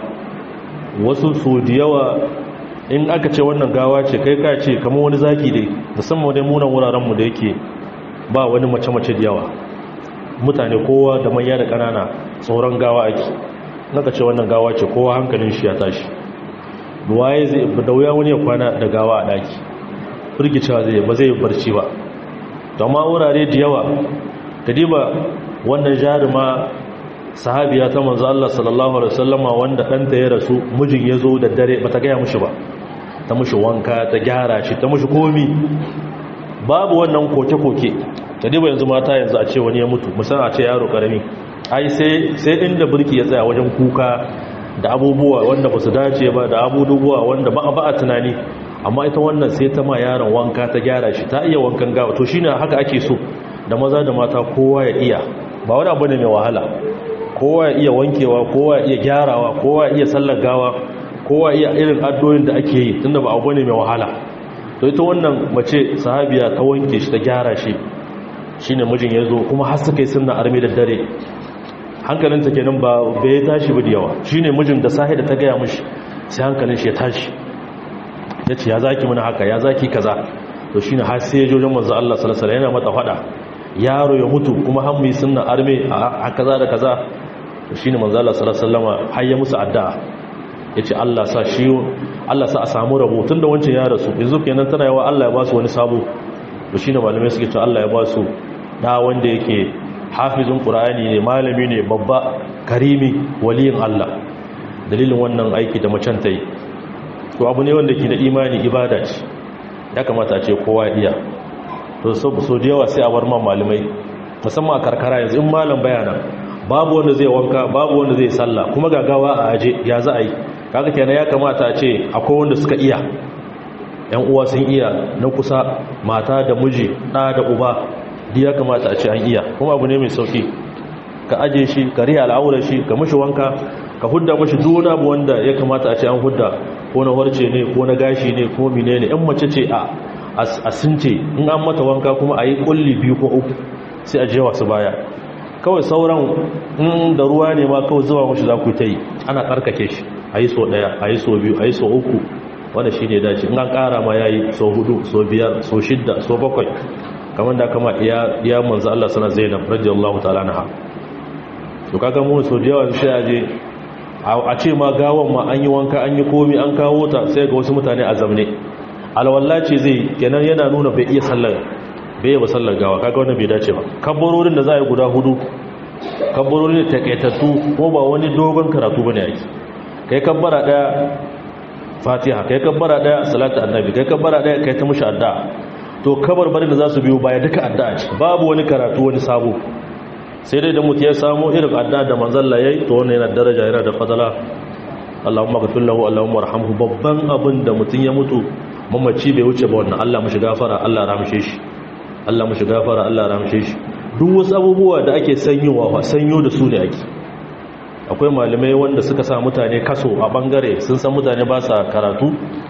wasu su da yawa in aka ce wannan gawa ce kai ka ce kamar wani zaki dai musamman dai munan wurarenmu da yake ba wani mace-mace da yawa mutane kowa da manya da ƙanana tsoron gawa ake naka ce wannan gawa ce kowa hankalin shi ya tashi waye zai da wuya wani ya kwana da gawa a daki firgicewa zai ba zai barci ba amma wurare da yawa kadiba wannan jaruma sahabiya ta manzo Allah sallallahu alaihi wasallama wanda ɗanta ya rasu mijin ya zo da dare bata gaya mushi ba ta mushi wanka ta gyara shi ta mushi komi babu wannan koke-koke ta diba yanzu mata yanzu a ce wani ya mutu musamman a ce yaro karami ai sai inda birki ya tsaya wajen kuka da abubuwa wanda ba su dace ba da abubuwa wanda ba a tunani amma ita wannan sai ta ma yaron wanka ta gyara shi ta iya wankan gawa to shine haka ake so da maza da mata kowa ya iya ba wani abu ne mai wahala kowa ya iya wankewa kowa ya iya gyarawa kowa ya iya sallar gawa kowa iya irin addoyin da ake yi tunda ba abu ne mai wahala to ita wannan mace sahabiya ta wanke shi ta gyara shi shine mijin ya zo kuma har suka yi sunna armi da dare hankalinta kenan ba bai tashi ba da yawa shine mijin da sahi da ta gaya mishi sai hankalin shi ya tashi ya ce ya zaki mana haka ya zaki kaza to shine har sai ya jojon manzo Allah sallallahu alaihi yana mata fada yaro ya mutu kuma har mu yi sunna armi a kaza da kaza to shine manzo Allah sallallahu alaihi wasallama har ya musu addu'a yace Allah sa shi Allah sa a samu rabo tunda wancan ya rasu yanzu kenan tana yawa Allah ya ba su wani sabo to shine malamai suke cewa Allah ya ba su da wanda yake hafizun qur'ani ne malami ne babba karimi waliyin Allah dalilin wannan aiki da macen ta yi to abu ne wanda ke da imani ibada ce ya kamata a ce kowa iya to so da yawa sai a bar ma malamai musamman a karkara yanzu in malam bayana babu wanda zai wanka babu wanda zai sallah kuma gagawa a aje ya za a yi kaga kenan ya kamata a ce akwai wanda suka iya yan uwa sun iya na kusa mata da miji ɗa da uba ya kamata a ce an iya kuma abu ne mai sauki ka aje shi ka riya al'aurar shi ka mushi wanka ka hudda mushi duk abu wanda ya kamata a ce an hudda ko na warce ne ko na gashi ne ko mine ne in mace ce a a sunce in an mata wanka kuma a yi kulli biyu ko uku sai a jewa su baya kawai sauran in da ruwa ne ma kawai zuwa mushi za ku ta yi ana karkake shi a yi so daya a yi so biyu a yi so uku wanda shi ne dace in an kara ma ya yi so hudu so biyar so shidda so bakwai kamar da kama iya manzo Allah sana Zainab radiyallahu ta'ala anha to kaga mu so da yawa sai aje a ce ma gawan ma an yi wanka an yi komi an kawo ta sai ga wasu mutane a zamne alwala ce zai kenan yana nuna bai iya sallar bai yi ba sallar gawa kaga wannan bai dace ba kabbarorin da za a yi guda hudu kabbarorin da takaitattu ko ba wani dogon karatu bane yake kai kabbara daya fatiha kai kabbara daya salatu annabi kai kabbara daya kai ta mushi addu'a to kabarbarin da za su biyo baya duka addu'a ce babu wani karatu wani sabo sai dai da mutu ya samu irin addu'a da manzalla yayi to wannan yana daraja yana da fadala Allahumma ghfir lahu Allahumma arhamhu babban abin da mutun ya mutu mamaci bai wuce ba wannan Allah mushi gafara Allah ramshe shi Allah mushi gafara Allah ramshe shi duk wasu abubuwa da ake sanyowa fa sanyo da su ne ake akwai malamai wanda suka sa mutane kaso a bangare sun san mutane ba sa karatu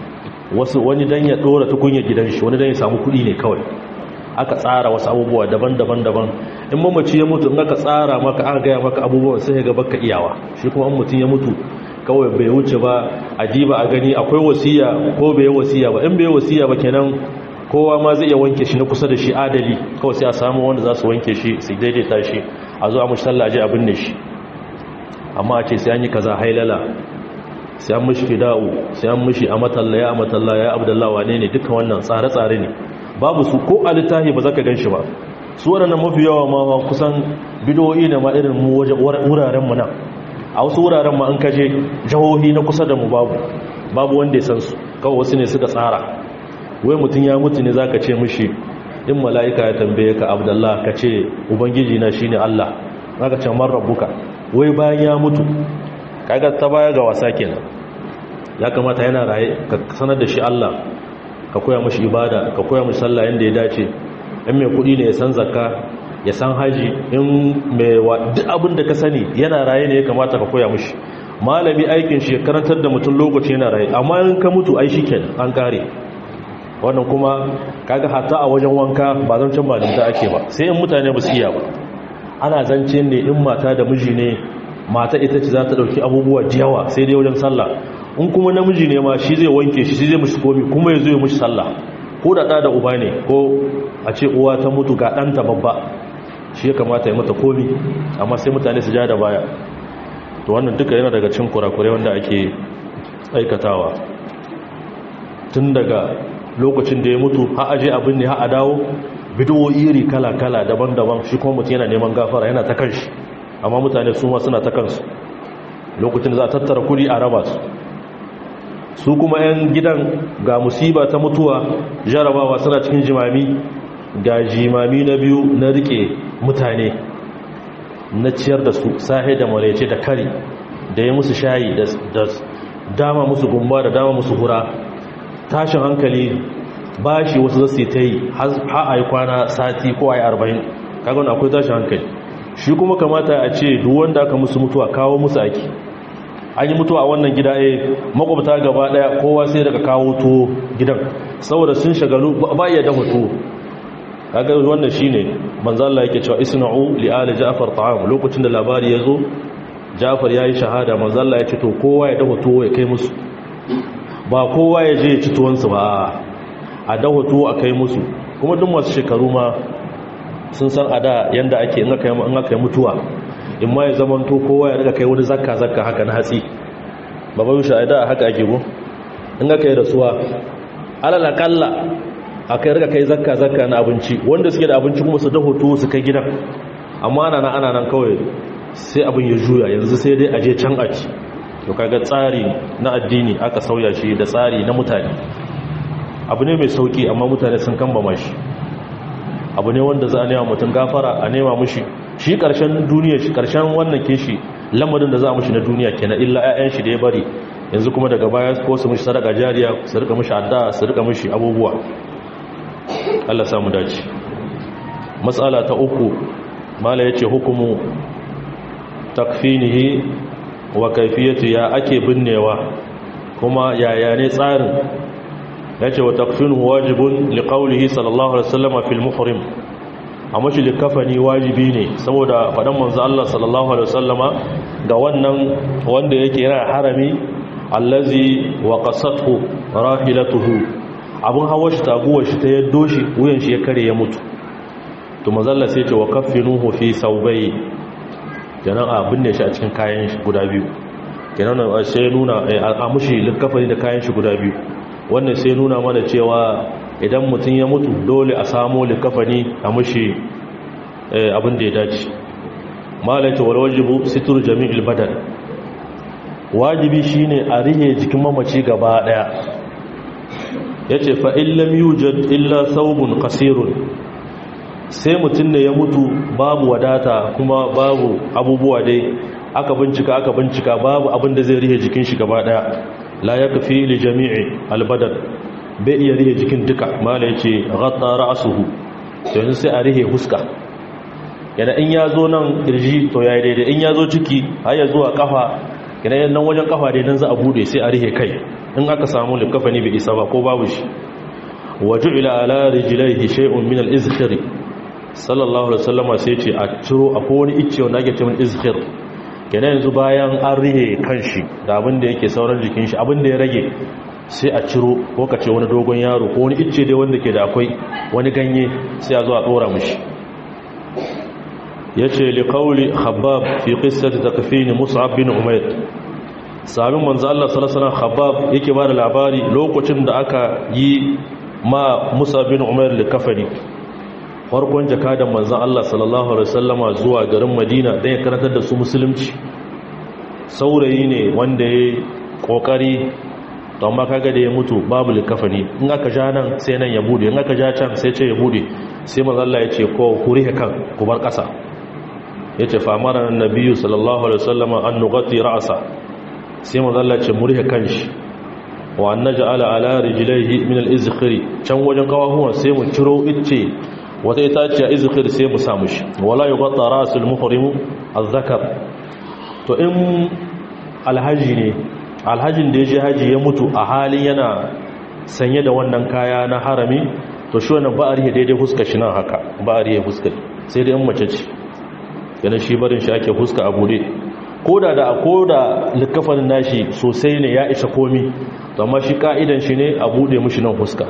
wasu wani dan ya dora tukunya gidan shi wani dan ya samu kudi ne kawai aka tsara wasu abubuwa daban-daban daban in mamaci ya mutu in aka tsara maka aka gaya maka abubuwan sai ga baka iyawa shi kuma in mutum ya mutu kawai bai wuce ba a diba a gani akwai wasiya ko bai wasiya ba in bai wasiya ba kenan kowa ma zai iya wanke shi na kusa da shi adali kawai sai a samu wanda za su wanke shi su daidaita shi a zo a mushi sallaje a binne shi amma a ce sai an yi kaza hailala sai an mishi fida'u sai an mishi a matalla ya matalla ya abdullahi wane ne duka wannan tsare-tsare ne babu su ko a littafi ba za ka gan shi ba su waɗannan mafi yawa ma kusan bidoyi da ma irin mu wuraren mu nan a wasu wuraren ma an kaje jihohi na kusa da mu babu babu wanda ya san su kawai wasu ne suka tsara wai mutum ya mutu ne zaka ce mishi in mala'ika ya tambaye ka abdullah ka ce ubangiji na shine Allah zaka ce man rabbuka wai bayan ya mutu kaga ta baya ga wasa kenan ya kamata yana raye ka sanar da shi Allah ka koya mishi ibada ka koya mishi sallah yanda ya dace in mai kudi ne ya san zakka ya san haji in mai duk abin da ka sani yana raye ne ya kamata ka koya mishi malami aikin shi karantar da mutum lokaci yana raye amma in ka mutu ai shikenan an kare wannan kuma kaga hatta a wajen wanka ba zan can malinta ake ba sai in mutane ba su iya ba ana zance ne in mata da miji ne mata ita ce za ta dauki abubuwa da yawa sai dai wajen sallah in kuma namiji ne ma shi zai wanke shi shi zai mishi komi kuma ya zo ya mishi sallah ko da ɗa da uba ne ko a ce uwa ta mutu ga ɗanta babba shi ya kamata ya mata komi amma sai mutane su ja da baya to wannan duka yana daga cin kurakurai wanda ake aikatawa tun daga lokacin da ya mutu ha aje abin ne ha a dawo bidiyo iri kala-kala daban-daban shi kuma mutum yana neman gafara yana ta kanshi amma mutane su ma suna ta kansu lokacin da za a tattara kudi a raba su su kuma 'yan gidan ga musiba ta mutuwa jarabawa suna cikin jimami ga jimami na biyu na rike mutane na ciyar da su sahe da maraice da kari da ya musu shayi da dama musu gumba da dama musu hura tashin hankali ba shi wasu zasu ta yi ha a yi kwana sati ko a yi arba'in kagon akwai tashin hankali shi kuma kamata a ce duk wanda aka musu mutuwa kawo musu aiki an yi mutuwa a wannan gida a makwabta gaba daya kowa sai daga kawo tuwo gidan saboda sun shagalu ba iya dafa tuwo kaga wannan shine manzo Allah yake cewa isna'u li ali ja'far ta'am lokacin da labari ya zo ja'far yayi shahada manzo Allah ya ce to kowa ya dafa tuwo ya kai musu ba kowa ya je ya ci tuwonsu ba a dafa tuwo a kai musu kuma duk masu shekaru ma sun san a da yanda ake in aka yi mutuwa in ma ya zama to kowa ya riga kai wani zakka zakka haka na hatsi baban shi a da haka ake go in aka yi rasuwa alal akalla aka riga kai zakka zakka na abinci wanda suke da abinci kuma su dafa tuwo su kai gidan amma ana nan ana nan kawai sai abin ya juya yanzu sai dai aje can a ci to kaga tsari na addini aka sauya shi da tsari na mutane abu ne mai sauki amma mutane sun kamba shi abu ne wanda za a nema mutum gafara a nema mushi shi karshen duniya shi karshen wannan kishi lamarin da za a mushi na duniya kenan illa 'ya'yan shi da ya bari yanzu kuma daga baya ko su mushi sadaka jariya su rika mushi adda su rika mushi abubuwa Allah samu dace matsala ta uku mala yace hukumu takfinihi wa kaifiyatu ya ake binnewa kuma yaya ne tsarin yace wa takfinuhu wajibun liqaulihi sallallahu alaihi wasallam fil muhrim amma shi likafani wajibi ne saboda fadan manzo Allah sallallahu alaihi wasallama ga wannan wanda yake yana harami allazi waqasathu rahilatuhu abun hawa shi taguwar shi ta yaddo shi wuyan shi ya kare ya mutu to manzo Allah sai ya ce wa kaffinuhu fi saubai kenan a binne shi a cikin kayan shi guda biyu kenan sai nuna a mushi likafani da kayan shi guda biyu wannan sai nuna mana cewa idan mutum ya mutu dole a samu likafani a mushi abin da ya dace malaita wal wajibu situr jami'il badan wajibi shine a rihe jikin mamaci gaba daya yace fa illam yujad illa thawbun qasirun sai mutum ne ya mutu babu wadata kuma babu abubuwa dai aka bincika aka bincika babu abin da zai rihe jikin shi gaba daya la yakfi li jami'i albadan bai iya rihe jikin duka mala yace ghatta ra'suhu to yanzu sai a rihe huska yana in ya zo nan kirji to yayi daidai in ya zo ciki har ya zuwa kafa yana nan wajen kafa dai dan za a bude sai a rihe kai in aka samu likafani bai isa ba ko babu shi waju'ila ala rijlaihi shay'un min al-izkhir sallallahu alaihi wasallama sai ce a ciro akwai wani icce wanda ake cewa izkhir kenan yanzu bayan an rihe kanshi da abin da yake sauran jikin shi abin da ya rage sai a ciro ko ka ce wani dogon yaro ko wani icce dai wanda ke da akwai wani ganye sai a zo a dora mishi yace li qawli khabbab fi qissati takfin mus'ab bin umayr sabin manzo Allah sallallahu alaihi wasallam khabbab yake ba da labari lokacin da aka yi ma mus'ab bin umayr likafani farkon jakadan manzan Allah sallallahu Alaihi wasallama zuwa garin Madina don ya karantar da su musulunci saurayi ne wanda ya kokari don makaga da ya mutu babu likafani in aka ja nan sai nan ya bude in aka ja can sai ce ya bude sai mazalla ya ce ko kuri kan ku bar ƙasa ya ce famara na nabiyu sallallahu Alaihi wasallama an nugati ra'asa sai mazalla ce murihe kan shi wa an naja ala ala rijilaihi min al-izkhiri can wajen kawahuwan sai mu ciro icce wata itaciya izikir sai mu samu shi wala yi gwata rasul muhrimu azzakar to in alhaji ne alhajin da ya je haji ya mutu a halin yana sanye da wannan kaya na harami to shi wannan ba a rihe daidai huska shi nan haka ba a rihe huska sai dai in mace ce yana shi barin shi ake huska a bude koda da koda likafanin nashi sosai ne ya isa komi amma shi ka'idan shi ne a bude mushi nan huska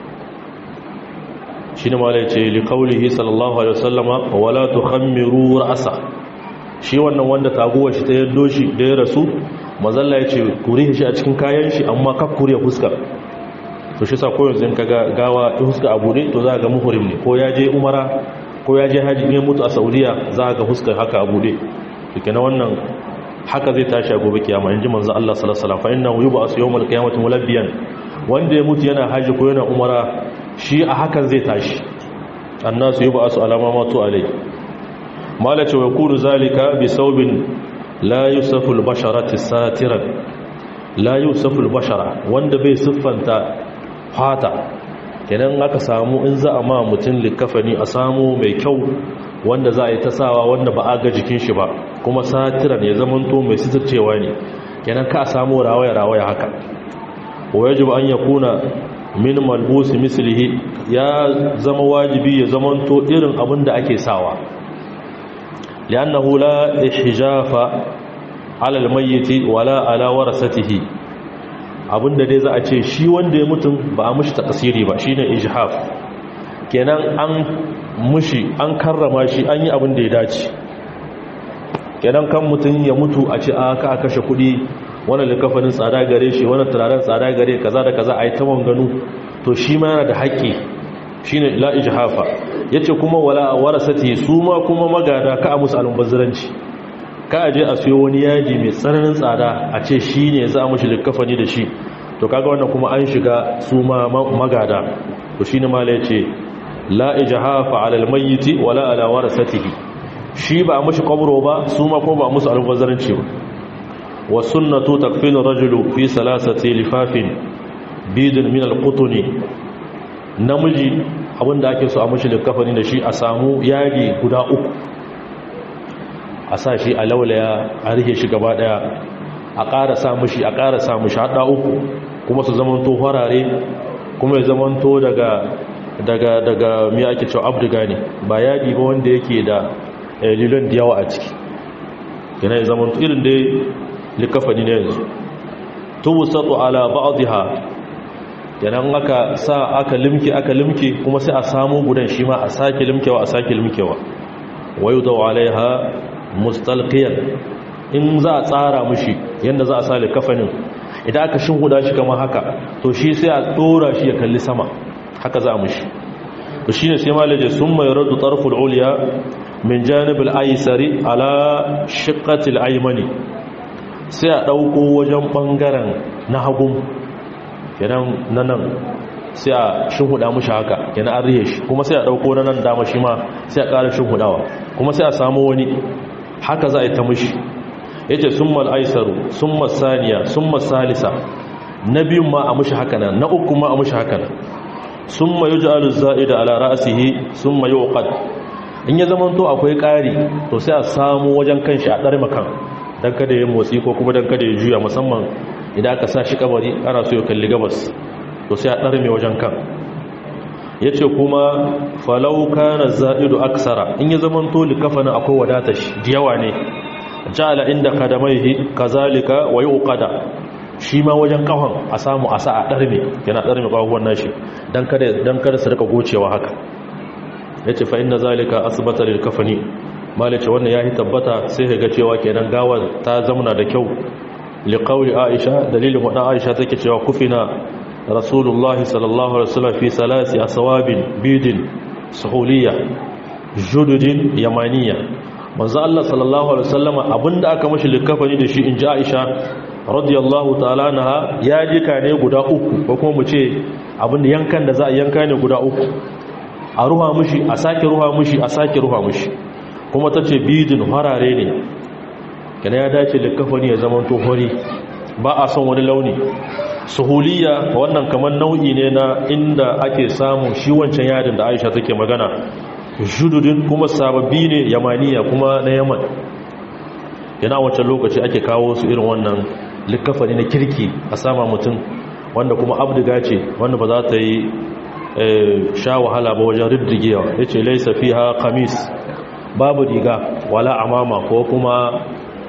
shi ne malai ce liƙaulihi sallallahu alaihi wasallama wala tukhammiru ra'sa shi wannan wanda taguwar shi ta yaddo shi da ya rasu mazalla ya ce kure shi a cikin kayan shi amma kaf kure fuskar to shi sa koyon zin kaga gawa fuska abu ne to za ga muhrim ne ko ya je umara ko ya je haji ne mutu a saudiya za ga fuskar haka abu ne to kenan wannan haka zai tashi a gobe kiyama inji manzo Allah sallallahu alaihi wasallam fa innahu yub'asu yawmal qiyamati mulabbiyan wanda ya mutu yana haji ko yana umara shi a hakan zai tashi annasu yi ba su alama matu alai malace wa kuru zalika bi saubin la yusuful basharati satiran la yusuful bashara wanda bai siffanta fata kenan aka samu in za a ma mutum likafani a samu mai kyau wanda za a yi ta sawa wanda ba a ga jikin shi ba kuma satiran ya zamanto mai sitircewa ne kenan ka samu rawaya-rawaya haka wa yajibu an yakuna min malbusi mislihi ya zama wajibi ya zamanto irin abin da ake sawa li'annahu la ihjafa ala almayyit wala ala warasatihi abinda dai za a ce shi wanda ya mutum ba a mushi takasiri ba shine ijhaf kenan an mushi an karrama shi an yi abin da ya dace kenan kan mutum ya mutu a ce aka kashe kudi wani likafanin tsada gare shi wani turaren tsada gare kaza da kaza a yi ta ganu to shi ma yana da haƙƙi shi ne la'iji hafa ya ce kuma wala a warasati su ma kuma magada ka a musu almubazziranci ka a je a siyo wani yaji mai tsananin tsada a ce shi ne za a mushi likafani da shi to kaga wannan kuma an shiga su ma magada to shi ne mala ya ce la'iji hafa alal mayyiti wala ala warasatihi shi ba a mushi kwabro ba su ma kuma ba a musu almubazziranci ba والسنة تكفين الرجل في ثلاثة لفاف بيد من القطن namiji abinda ake so a mashi likafani da shi a samu yadi guda uku a sa shi a laulaya a rike shi gaba daya a ƙara sa mashi a ƙara sa mashi haɗa uku kuma su zamanto farare kuma ya zamanto daga daga daga mi ake cewa abdiga ne ba yadi ba wanda yake da lilon da yawa a ciki yana ya zamanto irin dai likafani ne yanzu tubusatu ala ba'dha yanan aka sa aka limke aka limke kuma sai a samu gudan shi ma a sake limkewa a sake limkewa wayudaw alaiha mustalqiyan in za a tsara mushi yanda za a sa likafanin idan aka shinhuda shi kamar haka to shi sai a dora shi ya kalli sama haka za a mushi to shine sai malaje summa yaradu tarful ulya min janib al-aysari ala shiqqati al-aymani sai a ɗauko wajen ɓangaren na hagun kenan na nan sai a shinhuda mushi haka yana an rihe shi kuma sai a dauko na nan dama shi ma sai a ƙara shinhudawa kuma sai a samu wani haka za a yi ta mushi yace summal aisaru summal saniya summal salisa na biyun ma a mushi haka nan na uku ma a mushi haka nan summa yuj'alu za'ida ala ra'sihi summa yuqad in ya zama to akwai ƙari to sai a samu wajen kanshi a ɗar makan don kada ya motsi ko kuma don kada ya juya musamman idan aka sa shi kabari ana so ya kalli gabas to sai a ɗar mai wajen kan ya ce kuma falau kana za'idu aksara in ya zama to likafanin akwai wadata shi da yawa ne ja'ala inda kadamaihi kazalika wa yuqada shi ma wajen kafan a samu a sa a ɗar mai yana ɗar mai ƙwaƙwan nashi don kada su rika gocewa haka ya ce fa'in na zalika asibata da kafani malice wannan ya yi tabbata sai ga cewa kenan gawar ta zamana da kyau liƙauli aisha dalilin waɗanda aisha take cewa kufina rasulullahi sallallahu alaihi wasallam fi salasi a sawabin bidin suhuliya jududin yamaniya manzo Allah sallallahu alaihi wasallam abinda aka mashi likafani da shi in ji aisha radiyallahu ta'ala naha ya jika ne guda uku ko kuma mu ce abinda yankan da za a yanka ne guda uku a ruha mushi a sake ruha mushi a sake ruha mushi kuma ta ce bidin harare ne kana ya dace likafani ya zama to hori ba a son wani launi suhuliya wannan kamar nau'i ne na inda ake samun shi wancan yadin da aisha take magana jududin kuma sababbi ne yamaniya kuma na yaman yana wancan lokaci ake kawo su irin wannan likafani na kirki a sama mutum wanda kuma abdiga ce wanda ba za ta yi sha wahala ba wajen riddigewa ya ce laisa fi ha kamis babu riga wala amama ko kuma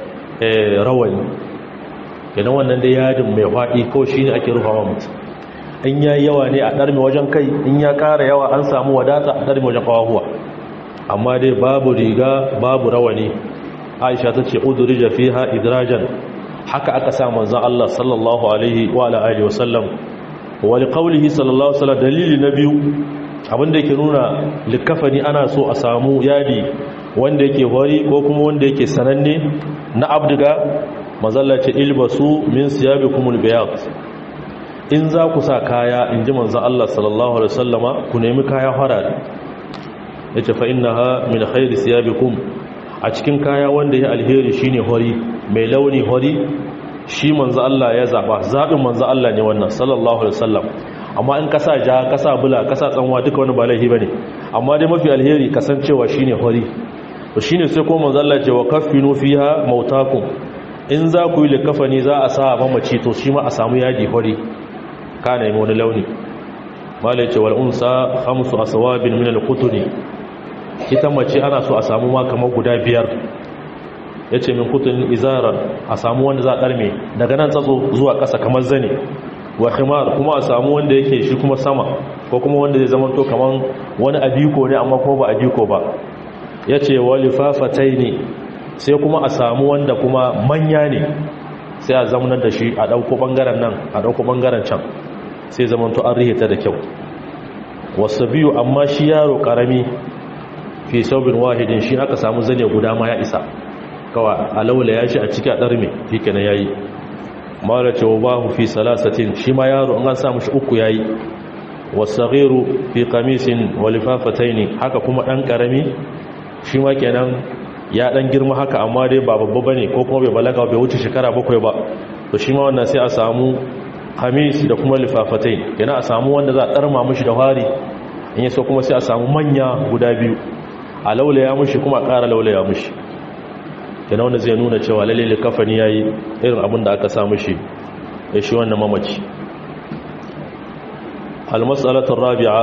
rawani yana wannan da yadin mai faɗi ko shi ne ake rufawa mutum in ya yi yawa ne a ɗarmi wajen kai in ya ƙara yawa an samu wadata a ɗarmi wajen kawahuwa amma dai babu riga babu rawani aisha ta ce udurija fi ha idrajan haka aka sa manzan Allah sallallahu alaihi wa alihi wasallam wani kaulihi sallallahu alaihi dalili na biyu abinda yake nuna likafani ana so a samu yadi wanda yake hori ko kuma wanda yake sananne na abdiga mazallace ilbasu min siyabikumul bayat in za ku sa kaya in ji manzan Allah sallallahu alaihi wasallama ku nemi kaya farare yace fa innaha min khairi siyabikum a cikin kaya wanda ya alheri shine hori mai launi hori shi manzo Allah ya zaba zabin manzo Allah ne wannan sallallahu alaihi wasallam amma in kasa ja kasa bula kasa tsanwa duka wani ba laifi bane amma dai mafi alheri kasancewa shine hori to shine sai ko manzo Allah ce wa kaffinu fiha mautakum in za ku yi likafani za a sa mamaci to shi ma a samu yadi hori kana yi wani launi malai ce wal unsa khamsu aswabin min al-qutni ita mace ana so a samu ma kamar guda biyar ya ce min kutun izarar a samu wanda za a ɗarme daga nan tsatso zuwa ƙasa kamar zane wa khimar kuma a samu wanda yake shi kuma sama ko kuma wanda zai zama to kamar wani abiko ne amma kuma ba abiko ba ya ce wa lifafatai ne sai kuma a samu wanda kuma manya ne sai a zamanar da shi a ɗauko ɓangaren nan a ɗauko ɓangaren can sai zama to an rihita da kyau wasu biyu amma shi yaro ƙarami fi saubin wahidin shi aka samu zane guda ma ya isa kawa alaula ya shi a ciki a ɗarme fi kenan ya yi mara cewa bahu fi salasatin shi ma yaro an samu shi uku ya yi wasagiru fi kamisin walifafatai ne haka kuma ɗan ƙarami shi ma kenan ya ɗan girma haka amma dai ba babba ba ne ko kuma bai balaga bai wuce shekara bakwai ba to shi ma wannan sai a samu kamis da kuma lifafatai kenan a samu wanda za a ɗarma mushi da wari in yi so kuma sai a samu manya guda biyu a laulaya mushi kuma a ƙara laulaya mushi kenan wanda zai nuna cewa lalle kafani ya yi irin abin da aka sa mushi ya shi wannan mamaci almasalatun rabi'a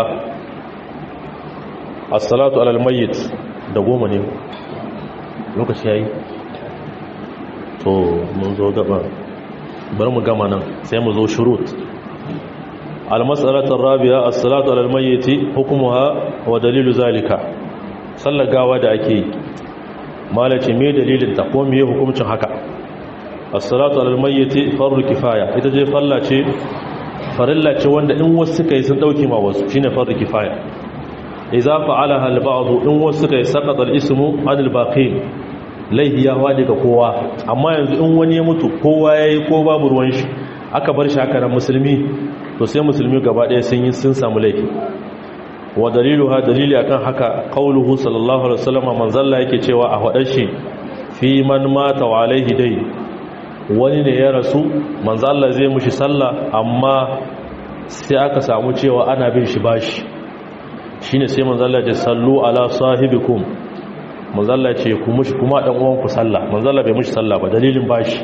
as-salatu alal mayyit da goma ne lokaci yayi to mun zo gaba bari mu gama nan sai mu zo shurut almasalatun rabi'a as-salatu alal mayyit hukmuha wa dalilu zalika sallar gawa da ake yi malaci me dalilin ta ko me hukuncin haka as-salatu alal mayyit fardu kifaya ita je falla ce farilla ce wanda in wasu suka yi sun dauke ma wasu shine fardu kifaya idza fa'alaha al-ba'd in wasu suka yi saqata al-ismu anil baqin laihi ya wadi ga kowa amma yanzu in wani ya mutu kowa yayi ko babu ruwan shi aka bar shi haka nan musulmi to sai musulmi gaba ɗaya sun yi sun samu laifi wa dalilu ha dalili akan haka qauluhu sallallahu alaihi wasallam manzalla yake cewa a hadar shi fi man mata wa alaihi dai wani ne ya rasu manzalla zai mushi sallah amma sai aka samu cewa ana bin shi bashi shine sai manzalla ya sallu ala sahibikum manzalla ce ku mushi kuma dan uwan ku sallah manzalla bai mushi sallah ba dalilin bashi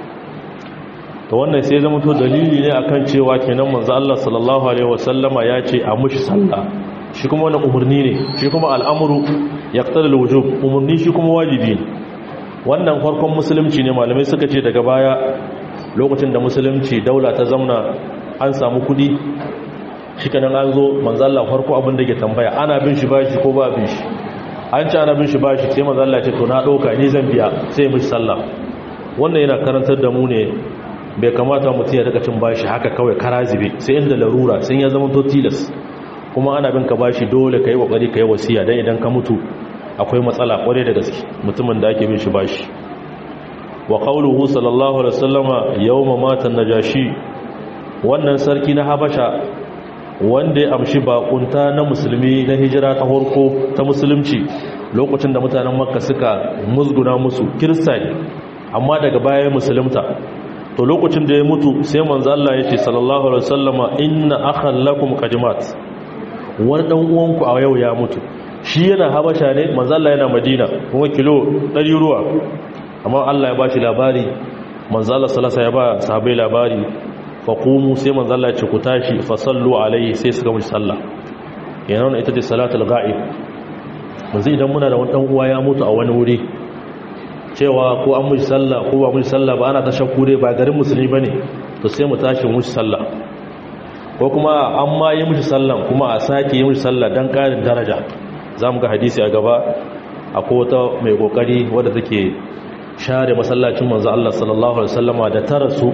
to wannan sai zama to dalili ne akan cewa kenan manzo Allah sallallahu alaihi wasallama ya ce a mushi sallah shi kuma wannan umurni ne shi kuma al'amru yaqtadi al-wujub umurni shi kuma wajibi ne wannan farkon musulunci ne malamai suka ce daga baya lokacin da musulunci daula ta zamna an samu kudi shi kanan an zo manzo Allah farko abin da ke tambaya ana bin shi bashi ko ba bin shi an ci ana bin shi bashi sai manzo Allah ya ce to na dauka ni zan biya sai mu sallah wannan yana karantar da mu ne bai kamata mutum ya daga cin bashi haka kawai karazibe sai inda larura sun ya zama to tilas kuma ana bin ka bashi dole ka yi kokari ka yi wasiya dan idan ka mutu akwai matsala kware da gaske mutumin da ake bin shi bashi wa qawluhu sallallahu alaihi wasallama yawma mata najashi wannan sarki na habasha wanda ya amshi bakunta na musulmi na hijira ta horko ta musulunci lokacin da mutanen makka suka musguna musu kirista ne amma daga baya musulunta to lokacin da ya mutu sai manzo Allah ya ce sallallahu alaihi wasallama inna akhan lakum qadimat wani dan uwanku a yau ya mutu shi yana habasha ne manzo Allah yana madina kuma kilo 100 ruwa amma Allah ya bashi labari manzo Allah sallallahu ya ba sahabbai labari fa qumu sai manzo Allah ya ce ku tashi fa sallu alaihi sai suka mushi sallah yana wannan ita ce salatul ghaib manzo idan muna da wani dan uwa ya mutu a wani wuri cewa ko an mushi sallah ko ba mushi sallah ba ana ta shakku dai ba garin musulmi bane to sai mu tashi mushi sallah ko kuma an ma yi mushi sallah kuma a sake yi mushi sallah dan karin daraja zamu ga hadisi a gaba akwai wata mai kokari wadda take share masallacin manzo Allah sallallahu alaihi wasallama da ta rasu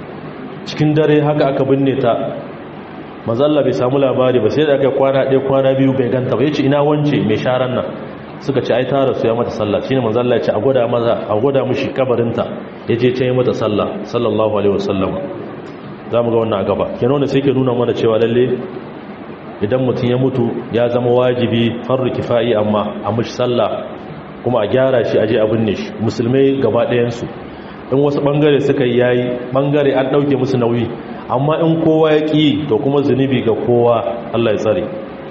cikin dare haka aka binne ta manzo Allah bai samu labari ba sai da aka kwana ɗaya kwana biyu bai ganta ba yace ina wance mai sharan nan suka ce ai ta rasu ya mata sallah shine manzo Allah ya ce a gwada maza a gwada mishi kabarinta yaje ce ya mata sallah sallallahu alaihi wasallam zamu ga wannan a gaba kenan wannan sai ke nuna mana cewa lalle idan mutum ya mutu ya zama wajibi farru kifai amma a mishi sallah kuma a gyara shi aje a binne shi musulmai gaba ɗayan su in wasu bangare suka yi yayi bangare an dauke musu nauyi amma in kowa ya ki to kuma zunubi ga kowa Allah ya tsare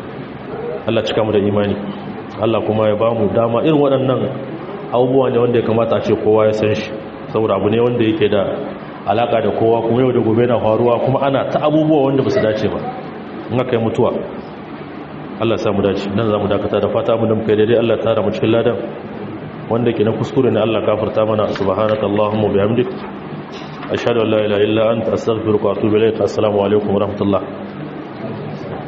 Allah cika mu da imani Allah kuma ya bamu dama irin waɗannan abubuwa ne wanda ya kamata a ce kowa ya san shi saboda abu ne wanda yake da alaka da kowa kuma yau da gobe na faruwa kuma ana ta abubuwa wanda ba su dace ba in aka yi mutuwa Allah ya samu dace nan za mu dakata da fata mu da muka daidai Allah ya tara mu cikin ladan wanda ke na kuskure ne Allah gafarta mana subhanaka allahumma bihamdik ashhadu an la ilaha illa anta astaghfiruka wa atubu ilayk assalamu alaikum wa rahmatullah